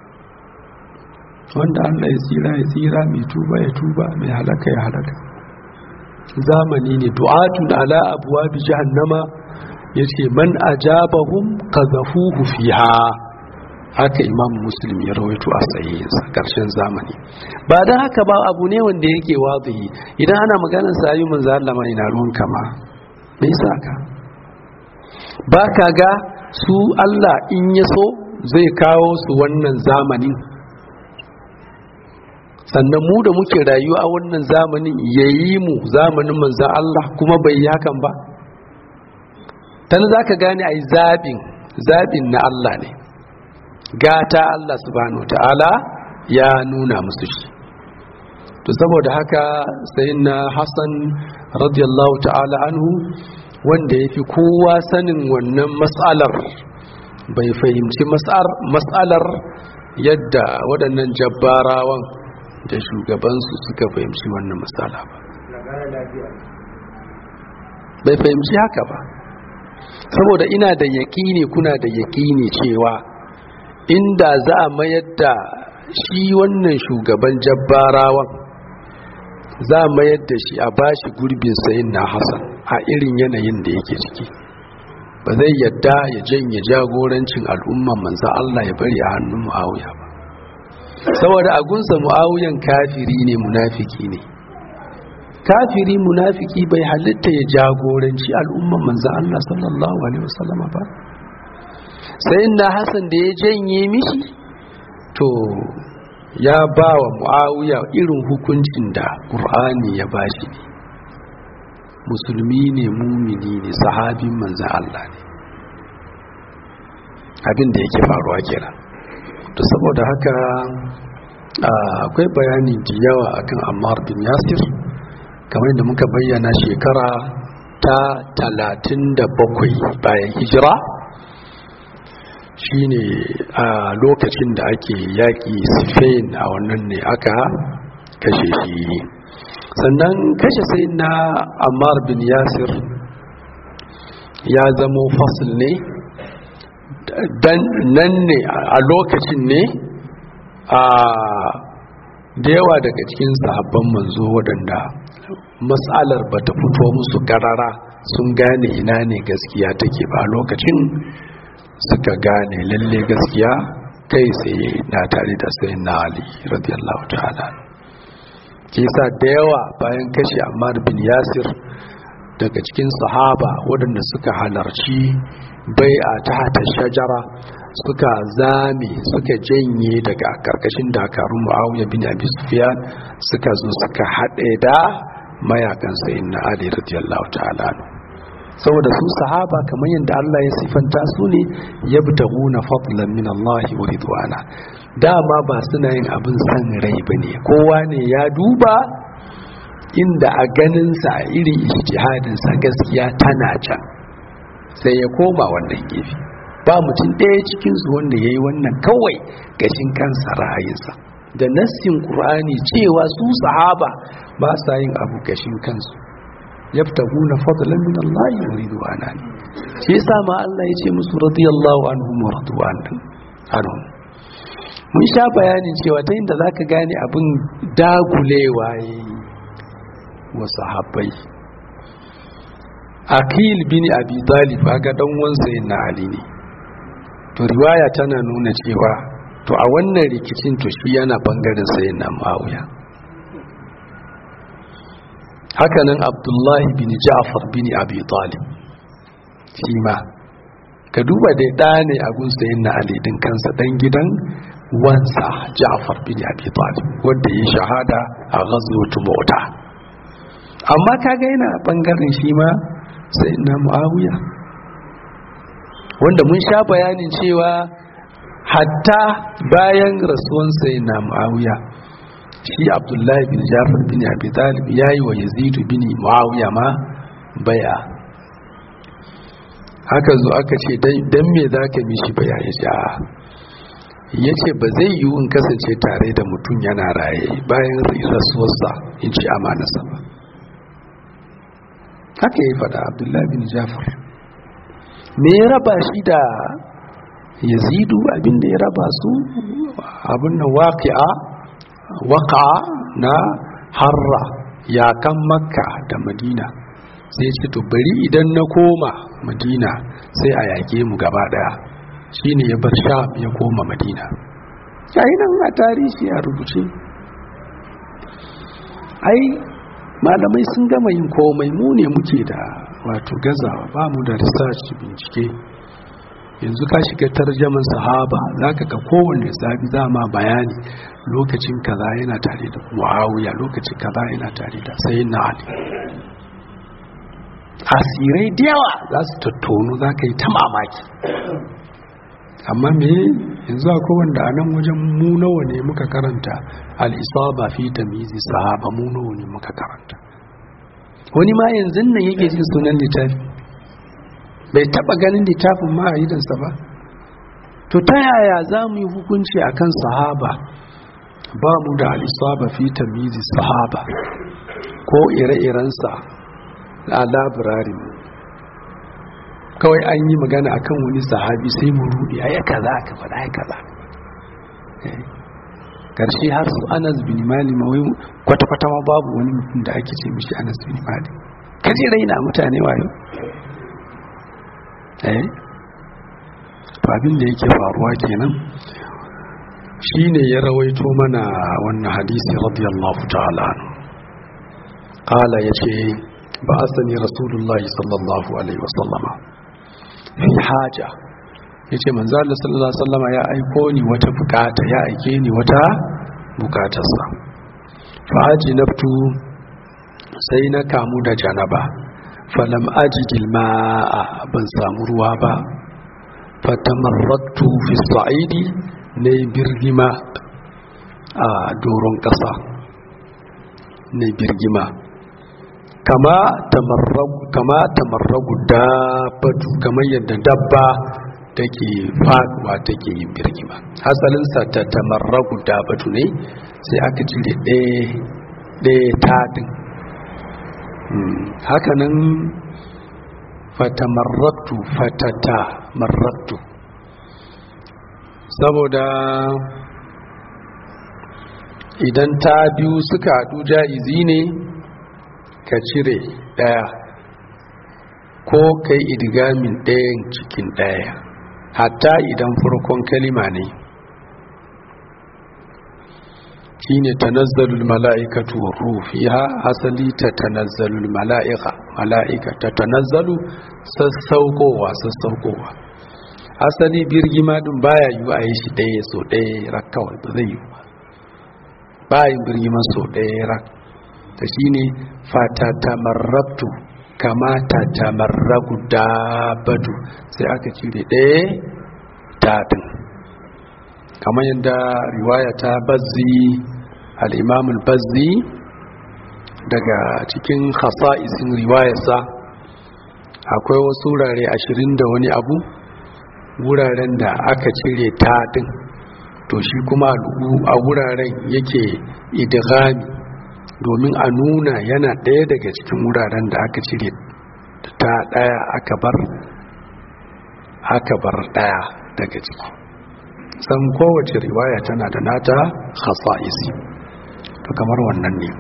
wanda Allah ya tsira ya tsira mai tuba ya tuba mai halaka ya halaka zamani ne du'atun ala abuwa bi jahannama yace man ajabahum qadhafuhu fiha haka imam muslim ya rawaito a sahihinsa karshen zamani ba dan haka ba abu ne wanda yake wadihi idan ana maganar sa ayu manzo Allah ma ina ruwan kama me yasa ka ba ka ga su Allah in ya so zai kawo su wannan zamanin sannan mu da muke rayuwa a wannan zamanin yayi mu zamanin manzan Allah kuma bai yi hakan ba tana za ka gane a yi zaɓin zaɓin na Allah ne gata Allah subhanahu ta'ala ya nuna musu shi to saboda haka sai na Hassan radiyallahu ta'ala anhu wanda ya fi kowa sanin wannan matsalar bai fahimci matsalar yadda waɗannan jabbarawan da shugabansu suka fahimci wannan matsala ba bai fahimci haka ba saboda ina da yaƙini kuna da yaƙini cewa inda za a mayar da shi wannan shugaban jabbarawan za a mayar da shi a bashi gurbin sayin na hassan a irin yanayin da yake ciki ba zai yadda ya janye jagorancin al'umman manza Allah ya bari a hannun mu'awiya ba saboda agunsa mu'awiyan kafiri ne munafiki ne kafiri munafiki bai halitta ya jagoranci al'umman manzan Allah sallallahu alaihi wasallama ba sai na Hassan da ya janye mishi to ya ba wa mu'awiya irin hukuncin da ƙur'ani ya bashi ne musulmi ne mumini ne sahabin manzan Allah ne abin da yake faruwa kenan to saboda haka akwai bayani da yawa akan Ammar bin Yasir kamar da muka bayyana shekara ta talatin da bakwai bayan hijira shine a lokacin da ake yaƙi Spain a wannan ne aka kashe shi sannan kashe sai na Ammar bin Yasir ya zamo fasil ne nan ne a lokacin ne a da yawa daga cikin sahabban manzo waɗanda matsalar ba ta fito musu karara sun gane ina ne gaskiya take ba lokacin suka gane lalle gaskiya kai tsaye na tare da sai na ali radiyallahu ta'ala ke sa da yawa bayan kashe ammar bin yasir daga cikin sahaba waɗanda suka halarci bai a ta shajara suka zame suka janye daga karkashin dakarun muawiya bin abi sufyan suka zo suka haɗe da mayakan sayin na ali radiyallahu ta'ala saboda su sahaba kamar yadda Allah ya sifanta su ne yabtaguna fadlan min Allah wa ridwana dama ba suna yin abin san rai bane kowa ne ya duba inda a ganin sa irin ijtihadin sa gaskiya tana can sai ya koma wannan gefe ba mutum ɗaya cikinsu wanda ya yi wannan kawai gashin kansa ra'ayinsa da nassin ƙur'ani cewa su sahaba ba sa yin abu gashin kansu yabtaguna fadlan min Allah wa ridwana ne shi yasa ma Allah ya ce musu radiyallahu anhum wa radwan anhum mun sha bayanin cewa ta inda zaka gane abin dagulewa yayi wa sahabbai akil bin abi talib ga dan wansa na ali ne to riwaya tana nuna cewa to a wannan rikicin to shi yana bangaren sayin na ma'auya hakanan abdullahi bin ja'far bin abi talib shi ma ka duba dai ɗa ne a gun sayin na alidin kansa ɗan gidan wansa ja'far bin abi talib wanda ya shahada a ghazwatu mota amma kaga yana bangaren shi ma sai na muawiya wanda mun sha bayanin cewa hatta bayan rasuwan sai na muawiya shi abdullahi bin jafar bin abi talib yayi wa yazidu bin muawiya ma baya haka zo aka ce dan me zaka mishi baya ya ce ya ce ba zai yiwu in kasance tare da mutum yana raye bayan rasuwarsa in ci amanarsa ba haka ya faɗa abdullahi bin jafar me ya raba shi da yazidu abinda ya raba su abin da waƙi'a waƙa na harra yakan makka da madina sai ce to bari idan na koma madina sai a yake mu gaba daya shine ya bar sham ya koma madina yayi nan a tarihi a rubuce ai malamai sun gama yin komai mu ne muke da wato gazawa ba mu da research bincike yanzu ka shiga tarjaman sahaba zaka ga kowanne sabi zama bayani lokacin kaza yana tare da muawiya lokacin kaza yana tare da sayyidina ali asirai da yawa za su tattonu za ka yi ta mamaki amma me yanzu akwai wanda a nan wajen mu nawa ne muka karanta al'isaba fi tamizi sahaba mu nawa ne muka karanta wani ma yanzu nan yake jin sunan littafi bai taba ganin littafin ma a idansa ba to ta yaya za mu yi hukunci akan sahaba ba mu da al'isaba fi tamizi sahaba ko ire-irensa a labirari kawai an yi magana akan wani sahabi sai mu rudi a ya kaza aka faɗa ya kaza karshe har su anas bin mali wai kwata-kwata ma babu wani mutum da ake ce mishi anas bin mali kaje raina mutane wayo eh abin da yake faruwa kenan shine ya rawaito mana wannan hadisi radiyallahu ta'ala qala yace ba'athani rasulullahi sallallahu alaihi wasallama fi haja yace manzo Allah sallallahu alaihi wasallama ya aiko ni wata bukata ya aike ni wata bukatarsa fa ajinabtu sai na kamu da janaba falam ajidil ma'a ban samu ruwa ba fatamarraktu fi sa'idi ne birgima a doron kasa ne birgima kama tamarragu kama tamarragu dabbatu kamar yadda dabba take faduwa take yin birgima asalin sa ta tamarragu dabbatu ne sai aka cire ɗaya ɗaya tadin hakanan fatamarraktu fatata marraktu saboda idan ta biyu suka haɗu ja'izi ne ka cire ɗaya ko ka yi idgamin ɗayan cikin ɗaya hatta idan farkon kalima ne shi ne tanazzalul mala'ikatu rufiha asali ta tanazzalul mala'ika mala'ika ta tanazzalu sassaukowa sassaukowa asali birgima ɗin baya yi a yi shi ɗaya so ɗaya rak kawai ba zai yi ba bayan birgiman so ɗaya rak ta shi ne fatatamarrabtu kama tatamarragu dabatu sai aka cire ɗaya taɗin kamar yadda riwaya ta bazzi al'imamul bazzi daga cikin hasa'isin riwayarsa akwai wasu wurare ashirin da wani abu wuraren da aka cire taɗin to shi kuma a wuraren yake idigami domin a nuna yana ɗaya daga cikin wuraren da aka cire ta ɗaya aka bar aka bar ɗaya daga ciki san kowace riwaya tana da nata khasa'isi to kamar wannan ne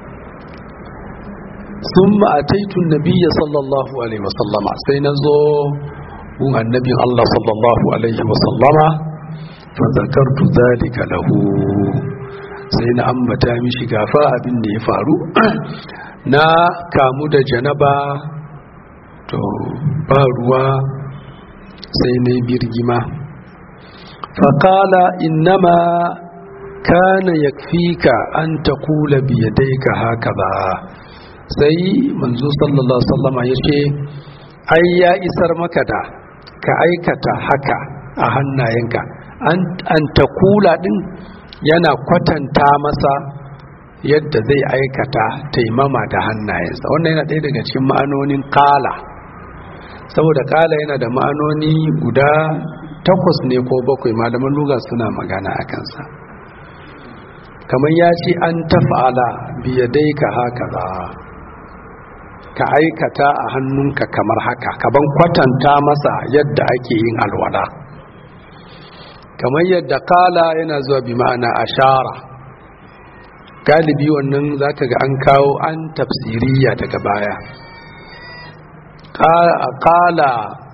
sun ma'ataitun nabiya sallallahu alaihi wasallama sai na zo gun annabin Allah sallallahu alaihi wasallama fa zakartu zalika lahu sai na ambata mishi gafa abin da ya faru na kamu da janaba to ba ruwa sai na birgima faƙala innama kana yakfika an ta kula biyadaika haka ba sai manzo sallallahu alaihi wasallama ya ce ai ya isar maka da ka aikata haka a hannayenka an ta kula din yana kwatanta masa yadda zai aikata taimama da hannayensa wannan yana ɗaya daga cikin ma'anonin kala saboda kala yana da ma'anoni guda takwas ne ko bakwai malaman luga suna magana a kansa kamar ya ce an tafa'ala biyadai ka haka za ka aikata a hannunka kamar haka kaban kwatanta masa yadda ake yin alwala kamar yadda kala yana zuwa bi ma'ana ashara galibi wannan zaka ga an kawo an tafsiriya daga baya kala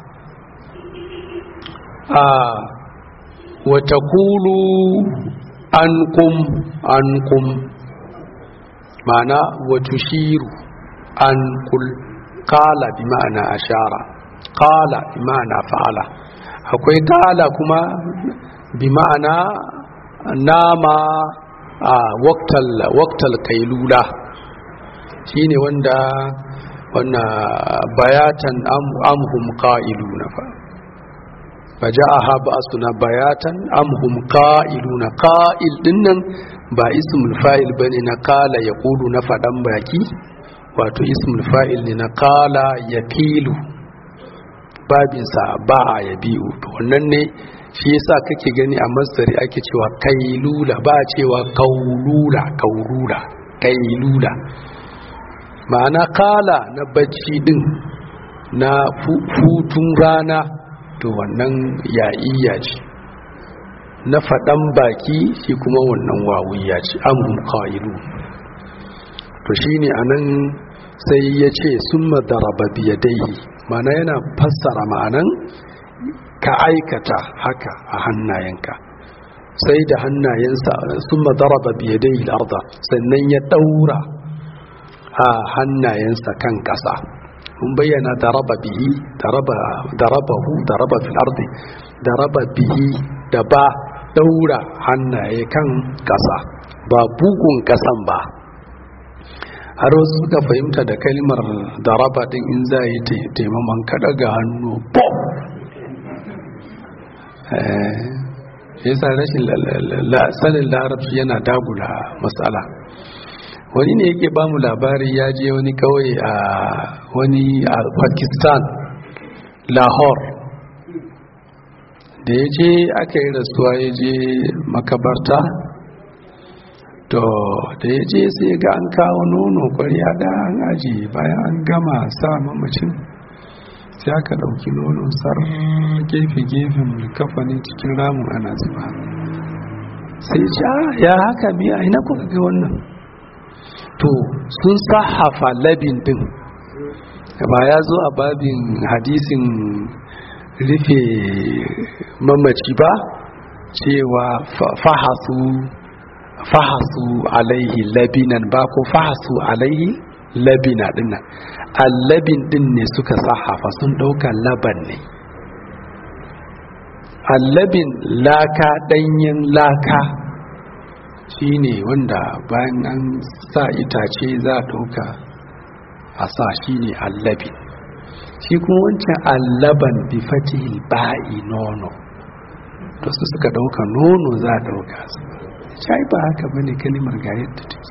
a wata kulu an kum an kum ma'ana wata shiru an kul kala bi ma'ana ashara kala bi ma'ana fa'ala akwai kala kuma bi ma'ana nama a waktal kailula shine wanda wannan bayatan amhum qa'iluna fa faja'aha ba'suna bayatan amhum qa'iluna qa'il dinnan ba ismul fa'il bane na qala yaqulu na fadan baki wato ismul fa'il ne na qala yaqilu babinsa ba a yabi'u to wannan ne shi yasa kake gani a masdari ake cewa kailula ba cewa kaulula kaulula kailula ma'ana kala na bacci din na hutun rana to wannan ya'iyya ce na faɗan baki shi kuma wannan wawuyya ce amun kailu to shine anan sai ya ce sun madaraba biyadaihi mana yana fassara ma'anan ka aikata haka a hannayenka sai da hannayensa sun madaraba biyadai arda sannan ya daura a hannayensa kan ƙasa mun bayyana daraba bihi darabahu daraba fil ardi daraba bihi da ba daura hannaye kan ƙasa ba bugun ƙasan ba har wasu suka fahimta da kalmar daraba din in za yi taimaman kaɗa ga hannu pop yasa rashin sanin larabci yana dagula matsala wani ne yake ba mu labari ya je wani kawai a wani a pakistan lahore da ya je aka yi rasuwa ya je makabarta to da ya je sai ga an kawo nono kwarya da an aji bayan an gama sa mamacin sai aka ɗauki nono sar gefe-gefen kafanin cikin ramun ana zuba sai ce ya haka biya ina kuka ga wannan to sun sahafa labin din ba ya zo a babin hadisin rufe mamaci ba cewa fahasu fahasu alaihi labinan ba ko fahasu alaihi labina dinnan allabin din ne suka sahafa sun dauka laban ne allabin laka danyen laka shine wanda bayan an sa itace za a dauka a sa shine allabin shi kuma wancan allaban bi fatihil ba'i nono to su suka dauka nono za a dauka su shai ba haka bane kalimar ga yadda take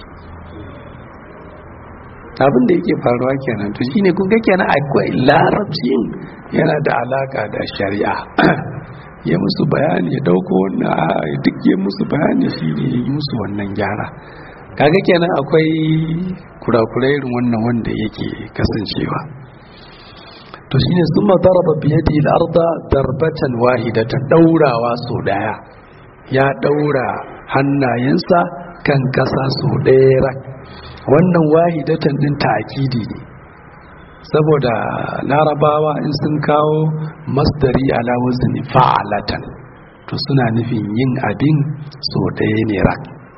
abin da yake faruwa kenan to shine kun ga kenan akwai larabcin yana da alaka da shari'a ya musu bayani ya dauko wannan duk ya musu bayani shine ya yi musu wannan gyara kaga kenan akwai kurakurai irin wannan wanda yake kasancewa to shine sun daraba biyadi al-arda darbatan wahidatan daurawa so daya ya daura hannayensa kan kasa so daya rak wannan wahidatan din ta'kidi ne saboda larabawa in sun kawo masdari ala wazni fa'alatan to suna nufin yin abin so daya ne rak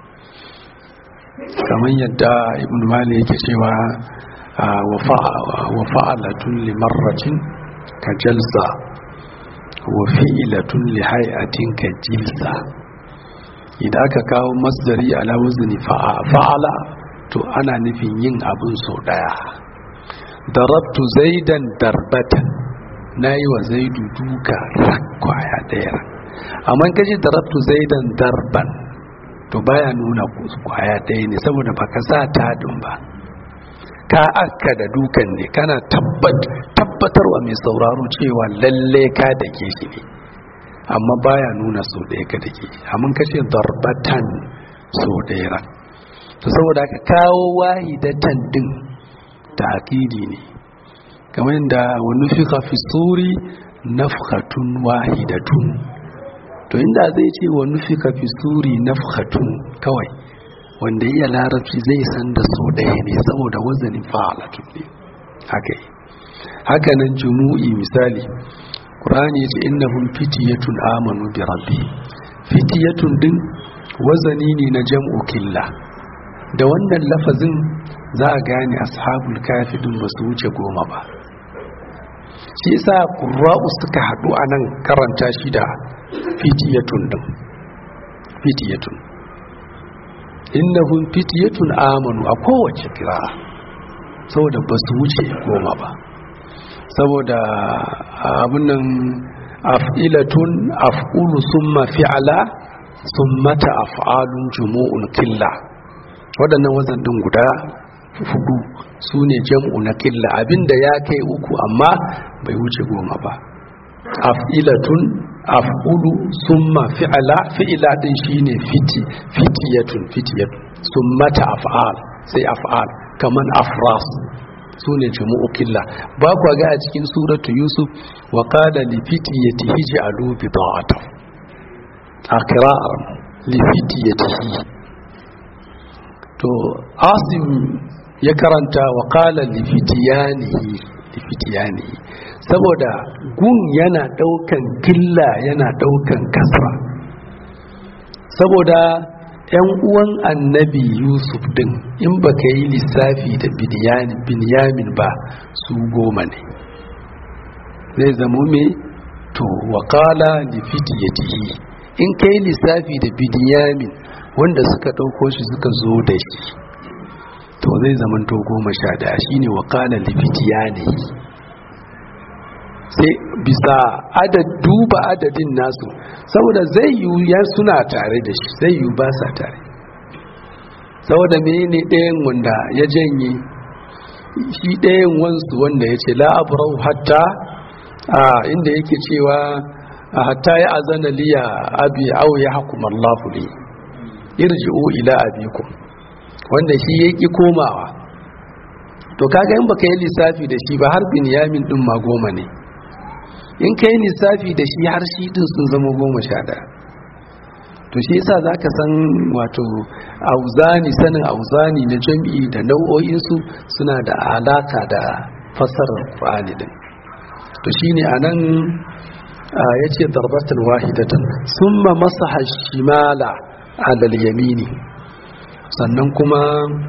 kamar yadda ibn mali yake cewa wa fa'alatun limarratin ka jalsa wa fi'ilatun li hay'atin ka jilsa idan aka kawo masdari ala wazni fa'ala to ana nufin yin abin sau daya darabtu zaidan darbatan na yi wa zaidu duka kwaya daya amma kashi darabtu zaidan darban to baya nuna kwaya daya ne saboda baka sa tadin ba ka aka da dukan ne kana tabbatarwa mai sauraro cewa lalle ka da ke shi ne amma baya nuna sau ɗaya ka da ke amma kashe darbatan sau ɗaya to saboda ka kawo wahidatan din ta akidi ne kamar yadda wani fika fi suri nafhatun wahidatun to inda zai ce wani fika fi suri nafhatun kawai wanda iya larabci zai san da so ɗaya ne saboda wazanin fa'alatu ne haka yi haka nan jumu'i misali ƙurani ya ce innahum fitiyatun amanu bi rabbi fitiyatun din wazani ne na jam'u killa da wannan lafazin za a gane ashabul kafi din ba su wuce goma ba shi yasa qurra'u suka haɗu a nan karanta shi da fitiyatun din fitiyatun innahum fitiyatun amanu a kowace kira'a saboda ba su wuce goma ba saboda abunan af'ilatun af'ulu summa fi'ala summata af'alun jumu'un killa waɗannan wazan ɗin guda hudu su ne jam'u na killa abinda ya kai uku amma bai wuce goma ba af'ilatun af'ulu summa fi'ala fi'ila din shine fiti fitiyatun fitiyatun summata af'al sai af'al kaman afras sune jumu'u killa ba ku ga a cikin suratu yusuf wa qala li fitiyatihi ij'alu bida'atan a qira'ar li fitiyatihi to asim ya karanta wa qala li fitiyanihi li fitiyanihi saboda gun yana daukan killa yana daukan kasra saboda yan uwan annabi yusuf din in baka yi lissafi da binyamin ba su goma ne zai zamo me to wakala li fitiyatihi in ka yi lissafi da binyamin wanda suka ɗauko shi suka zo da shi to zai zamanto goma sha daya shine wakala li fitiyanihi sai bisa adad duba adadin nasu saboda zai yi ya suna tare da shi zai yi ba sa tare saboda menene ɗayan wanda ya janye shi ɗayan wansu wanda ya ce la'abrau hatta a inda yake cewa hatta ya azana liya abi au ya hukumar lafuli irji'u ila abikum wanda shi ya ƙi komawa to kaga in baka yi lissafi da shi ba har binyamin ɗin ma goma ne in ka yi lissafi da shi har shi din sun zama goma sha ɗaya to shi yasa za ka san wato auzani sanin auzani na jam'i da nau'o'insu suna da alaka da fassarar ƙwani din to shi ne a nan ya ce darbatan wahidatan sun ma masa hashimala alal yamini sannan kuma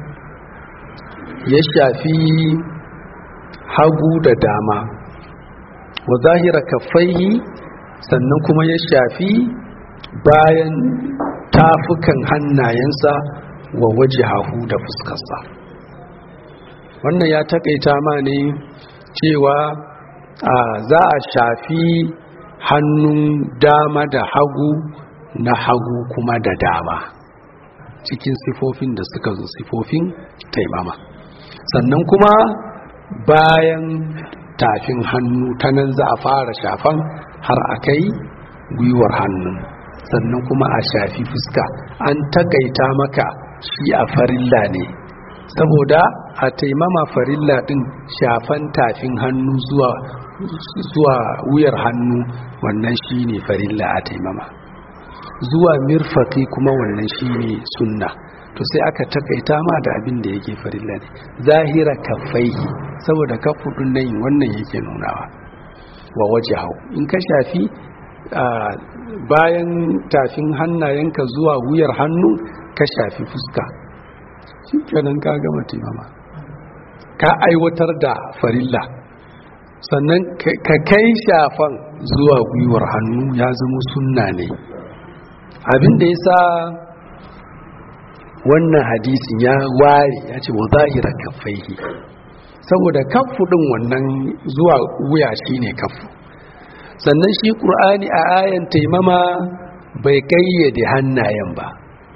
ya shafi hagu da dama wa zahira kafaihi sannan kuma ya shafi bayan tafukan hannayensa wa waje hahu da fuskarsa wannan ya takaita ma ne cewa za a shafi hannun dama da hagu na hagu kuma da dama cikin sifofin da suka zo sifofin taimama sannan kuma bayan tafin hannu ta nan za a fara shafan har a kai gwiwar hannu sannan kuma a shafi fuska an takaita maka shi a farilla ne saboda a taimama farilla din shafan tafin hannu zuwa zuwa wuyar hannu wannan shi ne farilla a taimama zuwa mirfaki kuma wannan shi ne sunna to sai aka takaita ma da abin da yake farilla ne zahira kafai saboda kafudun nan wannan yake nunawa wa waje hau in ka shafi bayan tafin hannayenka zuwa wuyar hannu ka shafi fuska shi kenan ka gama taimama ka aiwatar da farilla sannan ka kai shafan zuwa gwiwar hannu ya zama sunna ne abin da ya sa wannan hadisin ya ware ya ce wa zahira kaffaihi saboda kaffu din wannan zuwa wuya shine kaffu sannan shi ƙur'ani a ayan taimama bai kayyade hannayen ba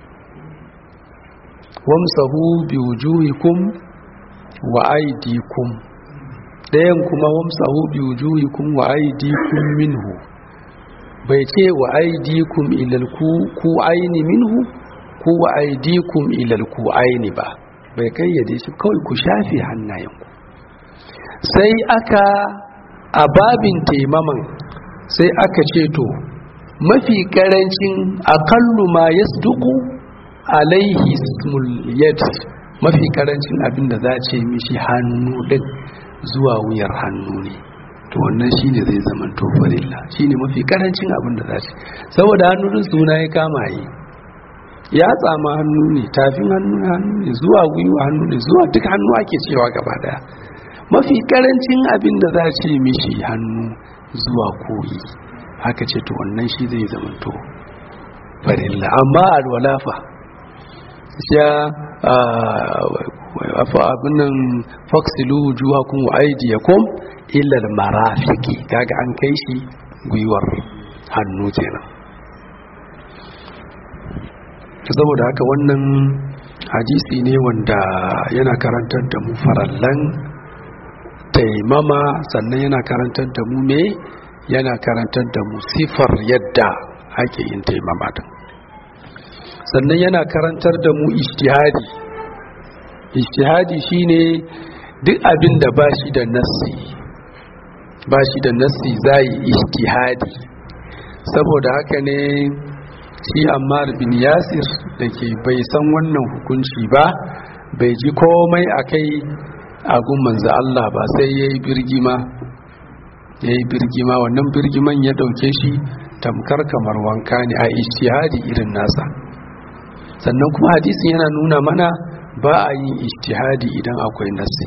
wamsahu bi wujuhikum wa aydikum dayan kuma wamsahu bi wujuhikum wa aydikum minhu bai ce wa aydikum ilal ku aini minhu ko wa aydikum ilal ku aini ba bai kayyade shi kawai ku shafe hannayenku sai aka a babin taimaman sai aka ce to mafi karancin akallu ma yasduqu alaihi ismul yad mafi karancin abin da za ce mishi hannu din zuwa wuyar hannu ne to wannan shine zai zama to farilla shine mafi karancin abin da za ce saboda hannu din suna ya kama yi ya tsama hannu ne tafin hannu hannu ne zuwa gwiwa hannu ne zuwa duk hannu ake cewa gaba daya mafi karancin abin da za ce mishi hannu zuwa koyi haka ce to wannan shi zai zama to farilla amma alwalafa ya abin nan faksilu juhakun wa aidiyakum illal marafiki kaga an kai shi gwiwar hannu kenan saboda haka wannan hadisi ne wanda yana karantar da mu farallan taimama sannan yana karantar da mu me yana karantar da mu sifar yadda ake yin taimama din sannan yana karantar da mu ijtihadi ijtihadi shine duk abin da ba shi da nassi ba shi da nassi zai ijtihadi saboda haka ne shi ammar bin yasir da ke bai san wannan hukunci ba bai ji komai a kai agun manzo Allah ba sai ya yi birgima ya yi birgima wannan birgiman ya ɗauke shi tamkar kamar wanka ne a ijtihadi irin nasa sannan kuma hadisin yana nuna mana ba a yin ijtihadi idan akwai nasi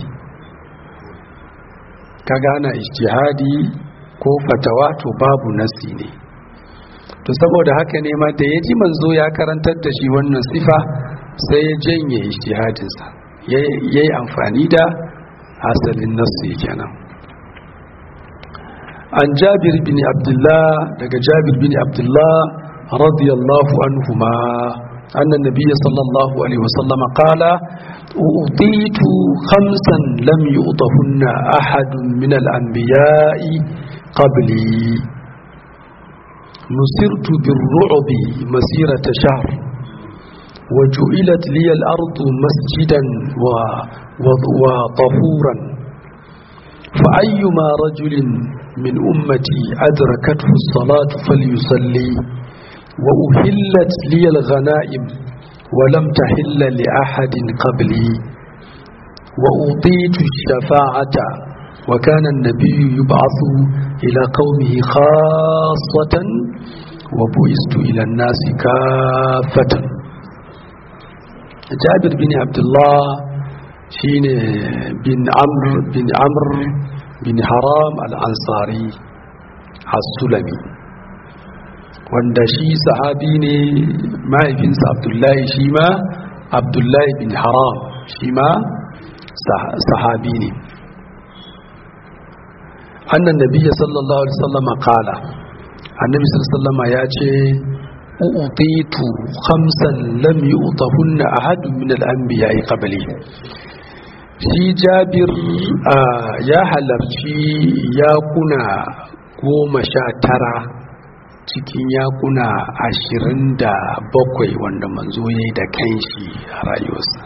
ka gana ijtihadi ko fatawa to babu nasi ne to saboda haka ne ma da ya ji manzo ya karantar da shi wannan sifa sai ya janye ijtihadinsa ya yi amfani da asalin nasi kenan an jabir bin abdullah daga jabir bin abdullah radiyallahu anhuma أن النبي صلى الله عليه وسلم قال أعطيت خمسا لم يؤطهن أحد من الأنبياء قبلي نصرت بالرعب مسيرة شهر وجعلت لي الأرض مسجدا وطهورا فأيما رجل من أمتي أدركته الصلاة فليصلي وأهلت لي الغنائم ولم تحل لأحد قبلي وأعطيت الشفاعة وكان النبي يبعث إلى قومه خاصة وبعثت إلى الناس كافة جابر بن عبد الله شين بن عمرو بن عمرو بن حرام الأنصاري السلمي wanda shi sahabi ne mahaifinsa abdullahi shi ma abdullahi bin haram shi ma sahabi ne annan nabiya sallallahu alaihi wasallama kala annabi sallallahu ya ce utitu khamsan lam yu'tahunna ahadun min al-anbiya'i qabli shi jabir ya halarci yakuna goma sha tara cikin yakuna ashirin da bakwai wanda manzo ya yi da kanshi a rayuwarsa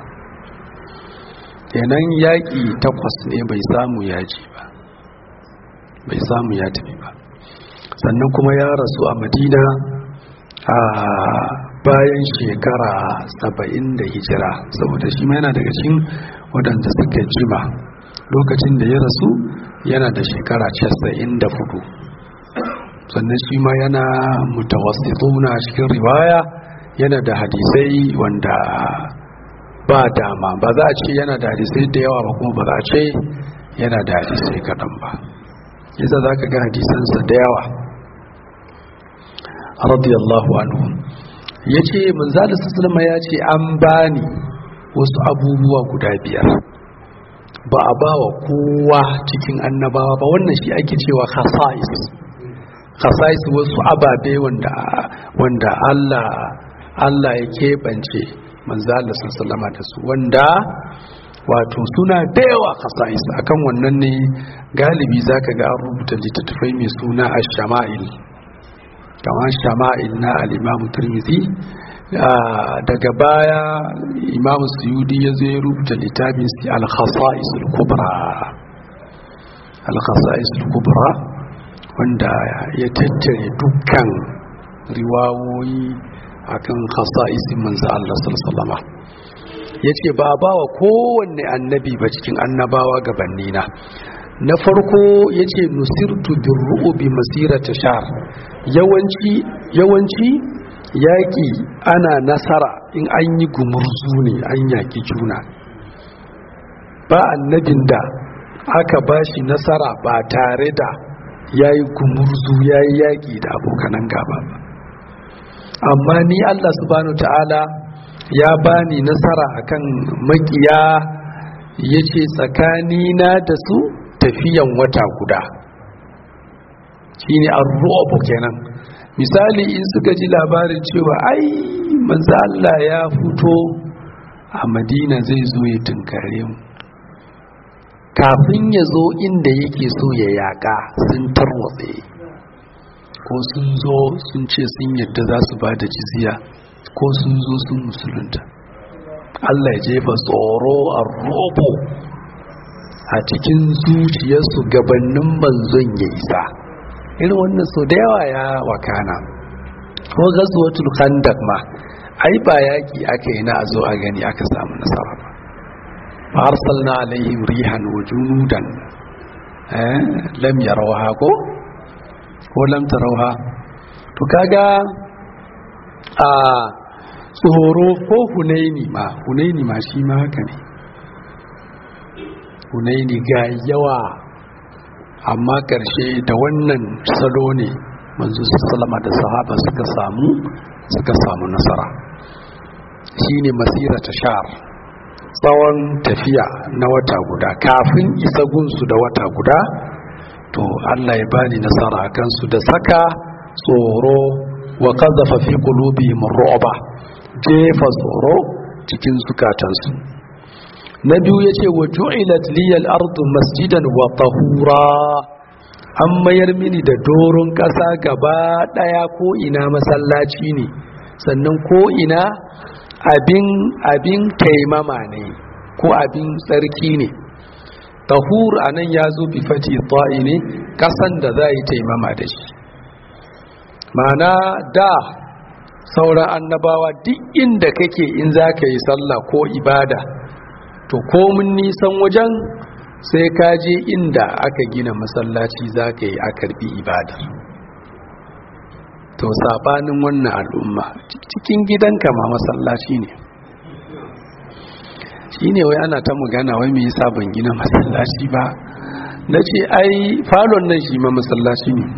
kenan yaƙi takwas ne bai samu yaji ba bai samu ya tafi ba sannan kuma ya rasu a madina a bayan shekara saba'in da hijira saboda shi yana daga cikin waɗanda suka jima lokacin da ya rasu yana da shekara casa'in da fudu sannan shi ma yana mutawassituna cikin riwaya yana da hadisai wanda ba dama ba za a ce yana da hadisai da yawa ba kuma ba za a ce yana da hadisai kaɗan ba yasa za ka ga hadisansa da yawa radiyallahu anhu ya ce manzala sassalama ya ce an bani wasu abubuwa guda biyar ba a ba wa kowa cikin annabawa ba wannan shi ake cewa khasa'is khasa'is wasu ababe wanda wanda Allah Allah ya keɓance manzala sassalama da su wanda wato suna da yawa khasa'is akan wannan ne galibi zaka ga an rubuta littattafai mai suna ash-shama'il kamar shama'il na al-Imam Tirmidhi daga baya Imam Suyudi ya zo ya rubuta littafin al-khasa'is al-kubra al-khasa'is al-kubra wanda ya tattare dukkan riwawoyi akan khasa'isin manzo Allah sallallahu alaihi wasallam ya ce ba ba wa kowanne annabi ba cikin annabawa gabannina na farko ya ce nusirtu birru'u bi masirata shar yawanci yawanci yaƙi ana nasara in an yi gumurzu ne an yaƙi juna ba annabin da aka ba shi nasara ba tare da ya yi gumurzu ya yi yaƙi da abokanan gaba ba amma ni allah subhanahu ta'ala ya bani nasara akan makiya ya ce tsakanina da su tafiyan wata guda shi ne an kenan misali in suka ji labarin cewa ai manzo Allah ya fito a madina zai zo ya tunkare mu kafin ya zo inda yake so ya yaka sun tarwatse ko sun zo sun ce sun yadda za su ba da jizya ko sun zo sun musulunta Allah ya jefa tsoro a robo a cikin zuciyarsu gabanin manzon ya isa irin wannan sau da yawa ya wakana ko gazuwatul khandak ma ai ba yaki aka yi na a zo a gani aka samu nasara ba fa arsalna alaihim rihan wa junudan eh lam yarawha ko ko lam tarawha to kaga a tsoro ko hunaini ma hunaini ma shi ma haka ne hunaini ga yawa amma ƙarshe da wannan salo ne manzo sallama da sahaba suka samu suka samu nasara shine masira ta shar tsawon tafiya na wata guda kafin isa gunsu da wata guda to Allah ya bani nasara kansu da saka tsoro wa qadhafa fi qulubihim ru'ba jefa tsoro cikin zukatansu na biyu ya ce wa ju'ilat liyal ardu masjidan wa tahura an mayar mini da doron ƙasa gaba ɗaya ko ina masallaci ne sannan ko ina abin abin taimama ne ko abin tsarki ne tahur a nan ya zo bi fati ta'i ne ƙasan da za yi taimama da shi mana da sauran annabawa duk inda kake in za ka yi sallah ko ibada to komin nisan wajen sai ka je inda aka gina masallaci za ka yi a karbi ibadar to sabanin wannan al'umma cikin gidanka ma masallaci ne shi ne wai ana ta magana wai mai yasa ban gina masallaci ba na ce ai falon nan shi ma masallaci ne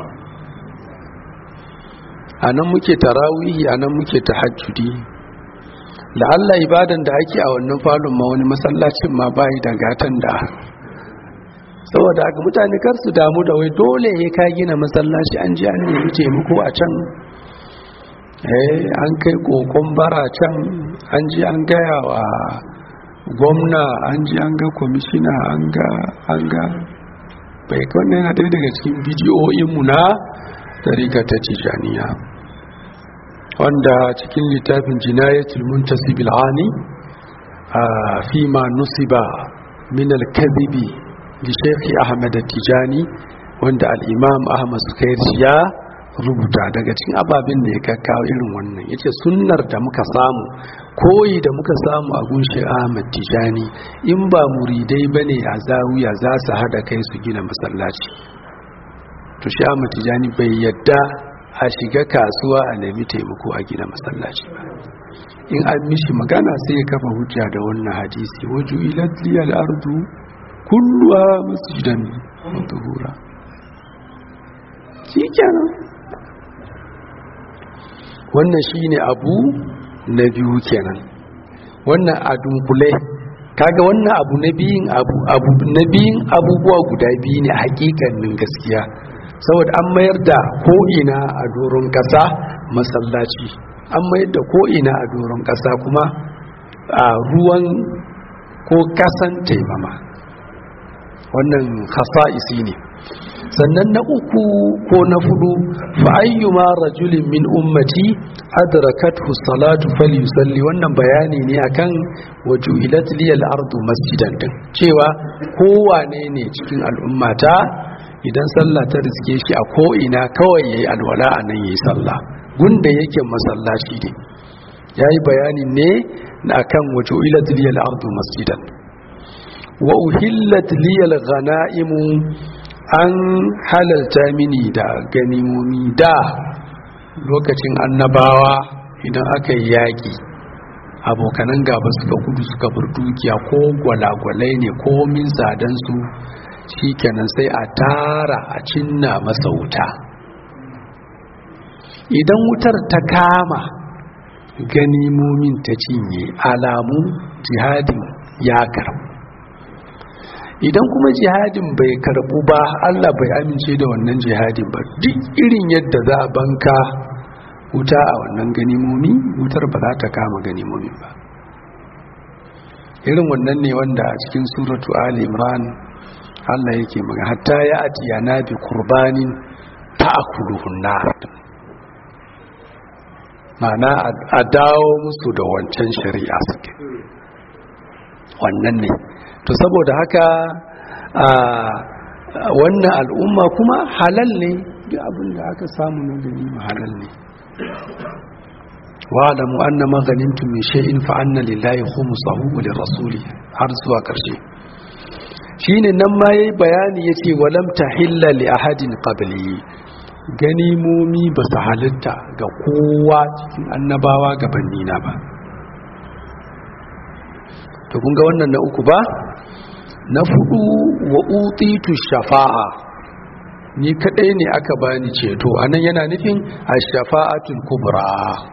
a nan muke tarawihi a nan muke tahajjudi la'alla ibadan da ake a wannan falon ma wani masallacin ma bayi da gatan da saboda haka mutane kar su damu da wai dole ya ka gina masallaci an ji an nemi taimako a can eh an kai kokon bara can an ji an gaya wa gwamna an ji an ga kwamishina an ga an ga bai wannan yana ɗaya daga cikin bidiyoyinmu na tarika ta tijaniya wanda cikin littafin jinayatul muntasibil ani fi ma nusiba min al-kadhibi li Sheikh Ahmad Tijani wanda al-Imam Ahmad Sukairi ya rubuta daga cikin ababin da ya kakkawo irin wannan yace sunnar da muka samu koyi da muka samu a gunshi Ahmad Tijani in ba muridai bane a zawiya za su hada kai su gina masallaci to shi Ahmad Tijani bai yadda a shiga kasuwa a nemi taimako a gina masallaci ba in an mishi magana sai ya kafa hujja da wannan hadisi waju ilat liyal ardu kulluha masjidan wa tuhura shikenan wannan shine abu na biyu kenan wannan a dunkule kaga wannan abu na biyun abu abu na biyun abubuwa guda biyu ne hakikanin gaskiya saboda an mayar da ko'ina a doron ƙasa masallaci an mayar da ko'ina a doron ƙasa kuma a ruwan ko ƙasan taimama wannan hasa'isi ne sannan na uku ko na fudu fa ayyuma rajulin min ummati adrakathu salatu falyusalli wannan bayani ne akan wajuilat liyal ardu masjidan din cewa kowane ne cikin al'ummata idan sallah ta riske shi a ko ina kawai yayi alwala anan yayi sallah gunda yake masallaci ne yayi bayani ne akan wajuilat liyal ardu masjidan wa uhillat liyal ghanaimu an halalta mini da ganimomi da lokacin annabawa idan aka yi yaƙi abokanan gaba suka gudu suka bar dukiya ko gwalagwalai ne ko min sadansu shi kenan sai a tara a cinna masa wuta idan wutar ta kama ganimomin ta cinye alamu jihadin ya karbu idan kuma jihadin bai karbu ba Allah bai amince da wannan jihadin ba duk irin yadda za a banka wuta a wannan ganimomi wutar ba za ta kama ganimomi ba irin wannan ne wanda a cikin suratu ali imran Allah yake maga hatta ya atiya na bi kurbanin ta'akuluhun nar ma'ana a dawo musu da wancan shari'a suke wannan ne to saboda haka a wannan al'umma kuma halal ne duk abin da aka samu na ganima halal ne wa alamu anna ma ganimtum min shay'in fa anna lillahi khumsahu wa lirrasuli har zuwa karshe shine nan ma yayi bayani yace walam tahilla li ahadin qabli ganimomi ba su halitta ga kowa cikin annabawa gabanina ba to kun ga wannan na uku ba na fudu wa utitu shafa'a ni kadai ne aka bani ceto anan yana nufin ash-shafa'atul kubra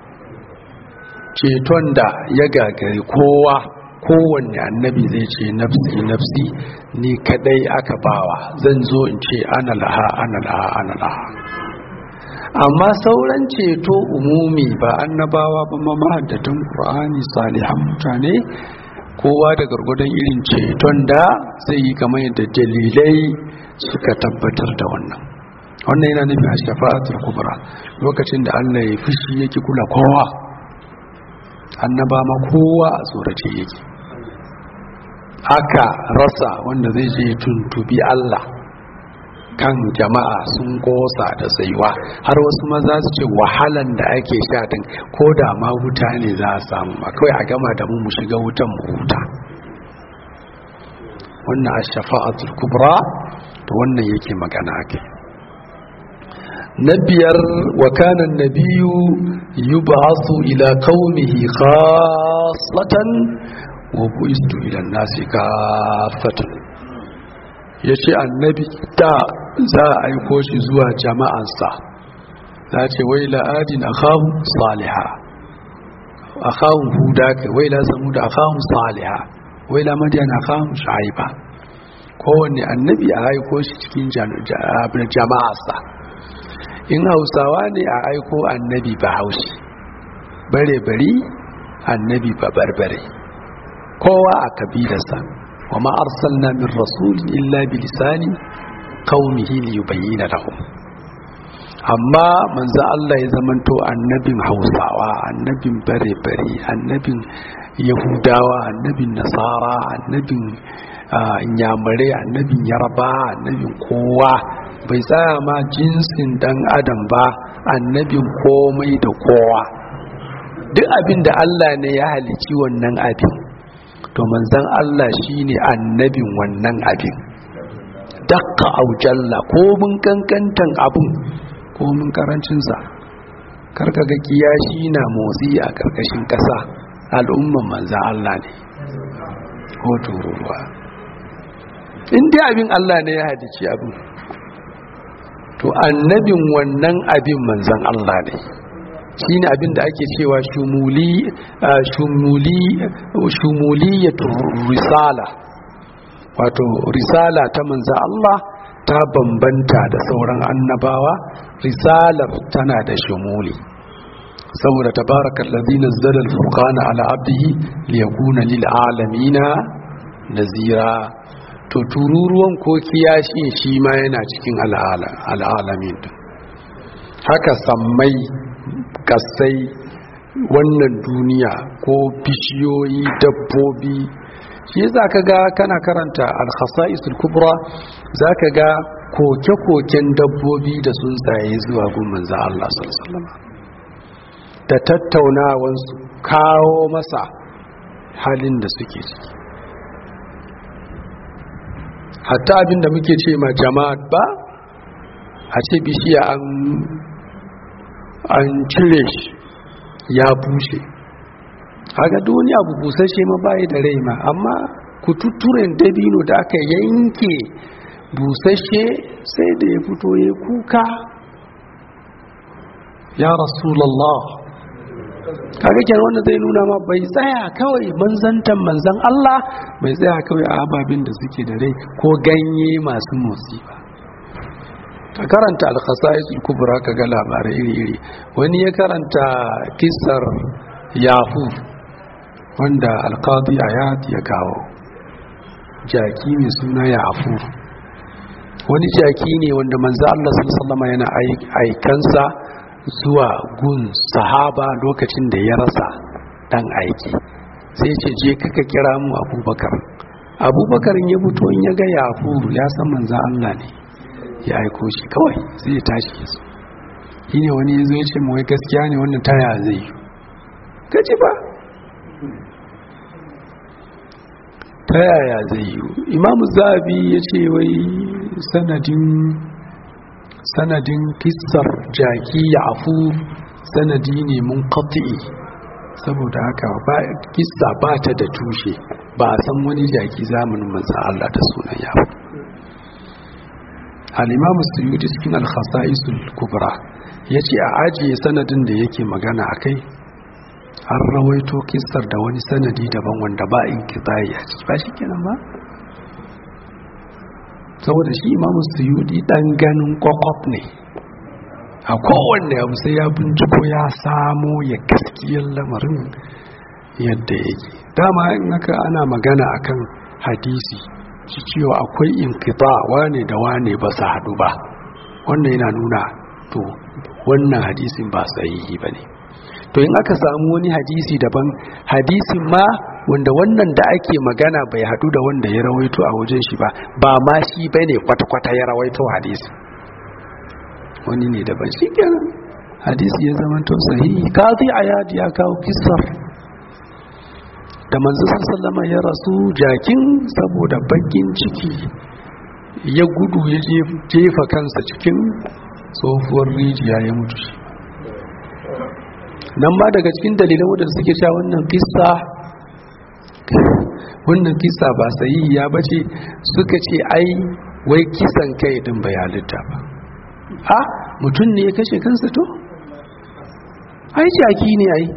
ceton da ya gagari kowa kowanne annabi zai ce nafsi nafsi ni kadai aka bawa zan zo in ce ana laha ana laha ana laha amma sauran ceto umumi ba annabawa ba ma mahaddatan qur'ani salihan mutane kowa da gargwadon irin ceton da zai yi kamar yadda dalilai suka tabbatar da wannan wannan yana nufin a shafa'atul kubra lokacin da Allah ya fushi yake kula kowa annaba ma kowa a tsorace yake aka rasa wanda zai je tuntubi Allah kan jama'a sun kosa da tsayuwa har wasu maza su ce wahalan da ake sha din ko da ma wuta ne za a samu ba kawai a gama da mu mu shiga wutan mu huta wannan a shafa'atul kubra to wannan yake magana ake na biyar wa kana nabiyu yub'athu ila qaumihi khassatan wa bu'istu ila nasi kaffatan yace annabi da za a aiko shi zuwa jama'ansa za ce wai la'adin akhahu saliha akhahu huda kai wai la samud akhahu saliha wai la madyan akhahu shaiba kowanne annabi a aiko shi cikin jama'arsa in hausawa ne a aiko annabi ba haushi bare bari annabi ba barbare kowa a kabilarsa wa ma arsalna min rasulin illa bi lisani qaumihi li yubayyana lahum amma manzo Allah ya zamanto annabin Hausawa annabin bare bare annabin Yahudawa annabin Nasara annabin Inyamare annabin Yarba annabin kowa bai tsaya ma jinsin dan adam ba annabin komai da kowa duk abin da Allah ne ya halici wannan abin to manzon Allah shine annabin wannan abin dakka aujalla ko mun kankantan abun ko mun karancinsa karka ga kiyashi na motsi a karkashin ƙasa al'umman manzan Allah ne ko tururuwa in dai abin Allah ne ya hadici abin to annabin wannan abin manzan Allah ne shine abin da ake cewa shumuli shumuli shumuliyatu risala wato risala ta manzo Allah ta bambanta da sauran annabawa risalar tana da shumuli saboda tabarakal ladzi nazzala al-furqana ala abdihi liyakuna lil alamina nazira to tururuwan ko kiyashi shi ma yana cikin al'alamin haka sammai kasai wannan duniya ko bishiyoyi dabbobi shi za ka ga kana karanta al-khasa'isul kubra za ka ga koke-koken dabbobi da tsuntsaye zuwa gumman za Allah sallallahu da tattaunawansu kawo masa halin da suke ciki hatta abin da muke ce ma jama'at ba a ce bishiya an an cire shi ya bushe haka duniya abu busashe ma bayi da rai ma amma kututturen dabino da aka yanke busashe sai da ya fito ya kuka ya rasulallah kaga kenan wanda zai nuna ma bai tsaya kawai manzantan manzan Allah bai tsaya kawai a ababin da suke da rai ko ganye masu motsi ba ka karanta al-khasa'is al-kubra kaga labarai iri-iri wani ya karanta kissar yafu wanda al-qadi ayat ya kawo jaki mai suna yafu wani jaki ne wanda manzo Allah sallallahu alaihi yana aikansa zuwa gun sahaba lokacin da ya rasa dan aiki sai ce je kaka kira mu abubakar abubakar ya fito in ya ga yafuru ya san manza Allah ne ya aiko shi kawai sai ya tashi ya so shi ne wani ya zo ya ce mawai gaskiya ne wannan taya zai yi gaji ba ta yaya zai yi imamu zabi ya ce wai sanadin sanadin kissar jaki ya afu sanadi ne mun kafi'i saboda haka ba kissa ba ta da tushe ba a san wani jaki zamanin manzo Allah da sunan ya afu al-imamu suyuti cikin al-khasa'isul kubra yace a ajiye sanadin da yake magana akai an rawaito kissar da wani sanadi daban wanda ba in kitai a ciki ba shi kenan ba saboda shi imamu suyudi dan ganin kwakwaf ne a kowanne abu sai ya binciko ya samo ya gaskiyar lamarin yadda yake dama in haka ana magana akan hadisi shi cewa akwai inkita wane da wane ba su haɗu ba wannan yana nuna to wannan hadisin ba sahihi ba ne to in aka samu wani hadisi daban hadisin ma wanda wannan da ake magana bai hadu da wanda ya rawaito a wajen shi ba ba ma shi bane kwata-kwata ya rawaito hadisi wani ne daban shi kenan hadisi ya zama to sahihi kazi ayadi ya kawo kissar da manzo sallama ya rasu jakin saboda bakin ciki ya gudu ya jefa kansa cikin tsohuwar rijiya ya mutu shi nan ma daga cikin dalilan wadanda suke cewa wannan kissa wannan kissa ba sahihiya ba ce suka ce ai wai kisan kai din bai halitta ba a mutum ne ya kashe kansa to ai jaki ne ai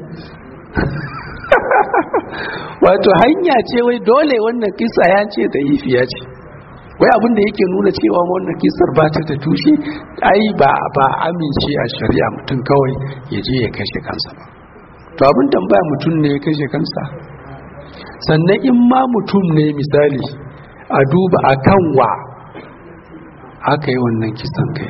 wato hanya ce wai dole wannan kissa ya ce da ifiya ce wai abin da yake nuna cewa wannan kisar ba ta da tushe ai ba ba amince a shari'a mutum kawai ya je ya kashe kansa ba to abin tambaya mutum ne ya kashe kansa sannan in ma mutum ne misali a duba a kan wa aka yi wannan kisan kai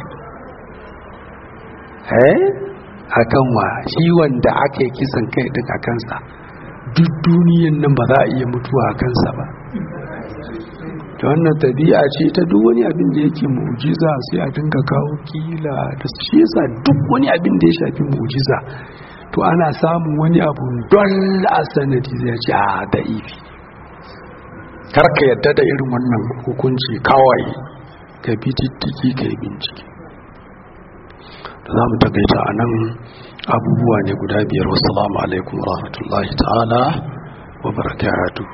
eh a kan wa shi wanda aka yi kisan kai din a kansa duk duniyan nan ba za a iya mutuwa a kansa ba ta wannan tabi'a ce ta duk wani abin da yake mu'jiza sai a dinga kawo kila da shi yasa duk wani abin da ya shafi mu'jiza to ana samun wani abu don a sanadi zai ce a da ifi karka yadda da irin wannan hukunci kawai ka bi tittiki ka yi bincike da za mu takaita a nan abubuwa ne guda biyar wasu alaikum wa rahmatullahi ta'ala wa barakatuh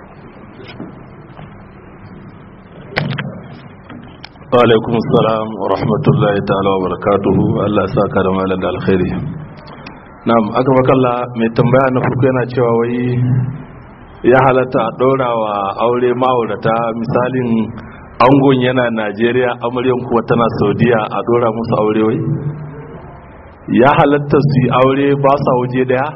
alaikum salam wa rahmatullahi ta'ala wa barakatuhu Allah ya saka da malam da alkhairi na'am aka makalla mai tambaya na farko yana cewa wai ya halatta a ɗora wa aure ma'aurata misalin angon yana najeriya amaryan kuwa tana saudiya a ɗora musu aure wai ya halatta su yi aure ba sa waje daya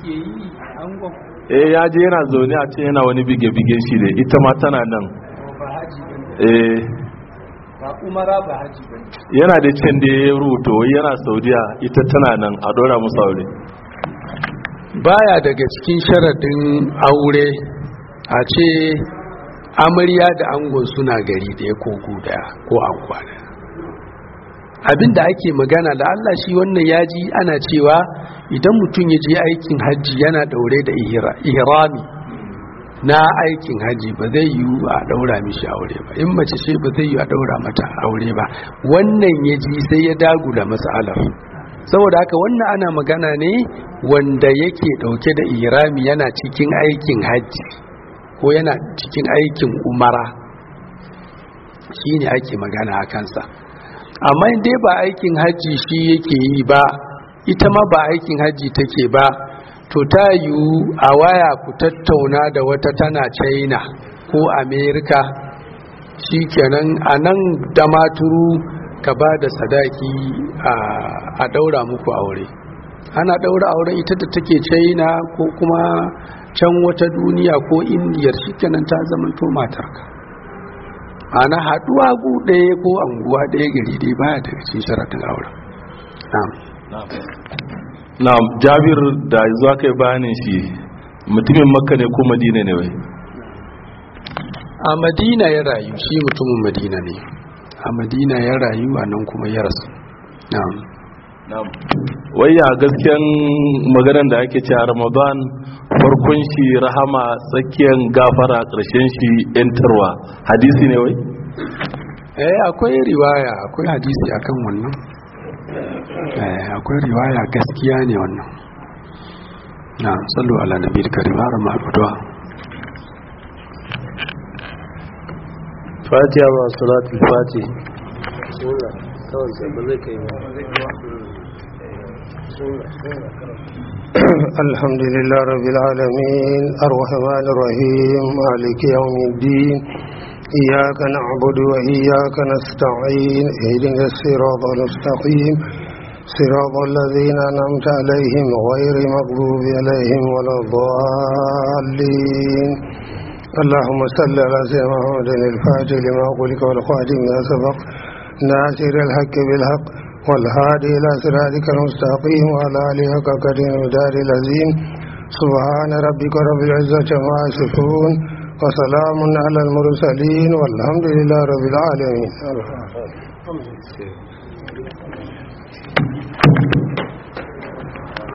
eh ya je yana zaune a ce yana wani bige-bige shi ne ita ma tana nan eh ba umara ba haji ba yana da can da ya rubuta wai yana saudiya ita tana nan a ɗora musu aure baya daga cikin sharadin aure a ce amarya da angon suna gari ɗaya ko guda ko anguwa ɗaya abinda ake magana da Allah shi wannan yaji ana cewa idan mutum ya je aikin hajji yana daure da ihrami na aikin hajji ba zai yi a daura mishi aure ba in mace ce ba zai yi a daura mata aure ba wannan ya ji sai ya dagula matsalar saboda haka wannan ana magana ne wanda yake dauke da ihrami yana cikin aikin hajji ko yana cikin aikin umara shine ake magana a kansa amma dai ba aikin hajji shi yake yi ba ita ma ba aikin hajji take ba to ta yiwu a waya ku tattauna da wata tana china ko america shi kenan a nan da maturu ka ba da sadaki a daura muku aure ana daura auren ita da take china ko kuma can wata duniya ko indiyar shi kenan ta zamanto matarka ana haduwa gu ɗaya ko anguwa ɗaya gari dai baya daga cikin sharaɗin auren na'am jabir da zuwa kai bayanin shi mutumin makka ne ko madina ne wai a madina ya rayu shi mutumin madina ne a madina ya rayu a nan kuma ya rasu na'am na'am wai ya gaskiyan maganar da ake cewa ramadan farkon shi rahama tsakiyar gafara ƙarshen shi yantarwa hadisi ne wai eh akwai riwaya akwai hadisi akan wannan eh akwai riwaya gaskiya ne wannan na sallu ala nabi karim har ma addu'a fatiha ba salatul fatih kawai sai ba zai kai الحمد لله رب العالمين الرحمن الرحيم مالك يوم الدين إياك نعبد وإياك نستعين اهدنا الصراط المستقيم صراط الذين أنعمت عليهم غير مغضوب عليهم ولا الضالين اللهم صل على سيدنا محمد الفاتح لما قلت والخاتم ما سبق ناصر الحق بالحق والهادي إلى صراطك المستقيم وعلى آله حق قدر ودار العظيم سبحان ربك رب العزة ما يصفون وسلام على المرسلين والحمد لله رب العالمين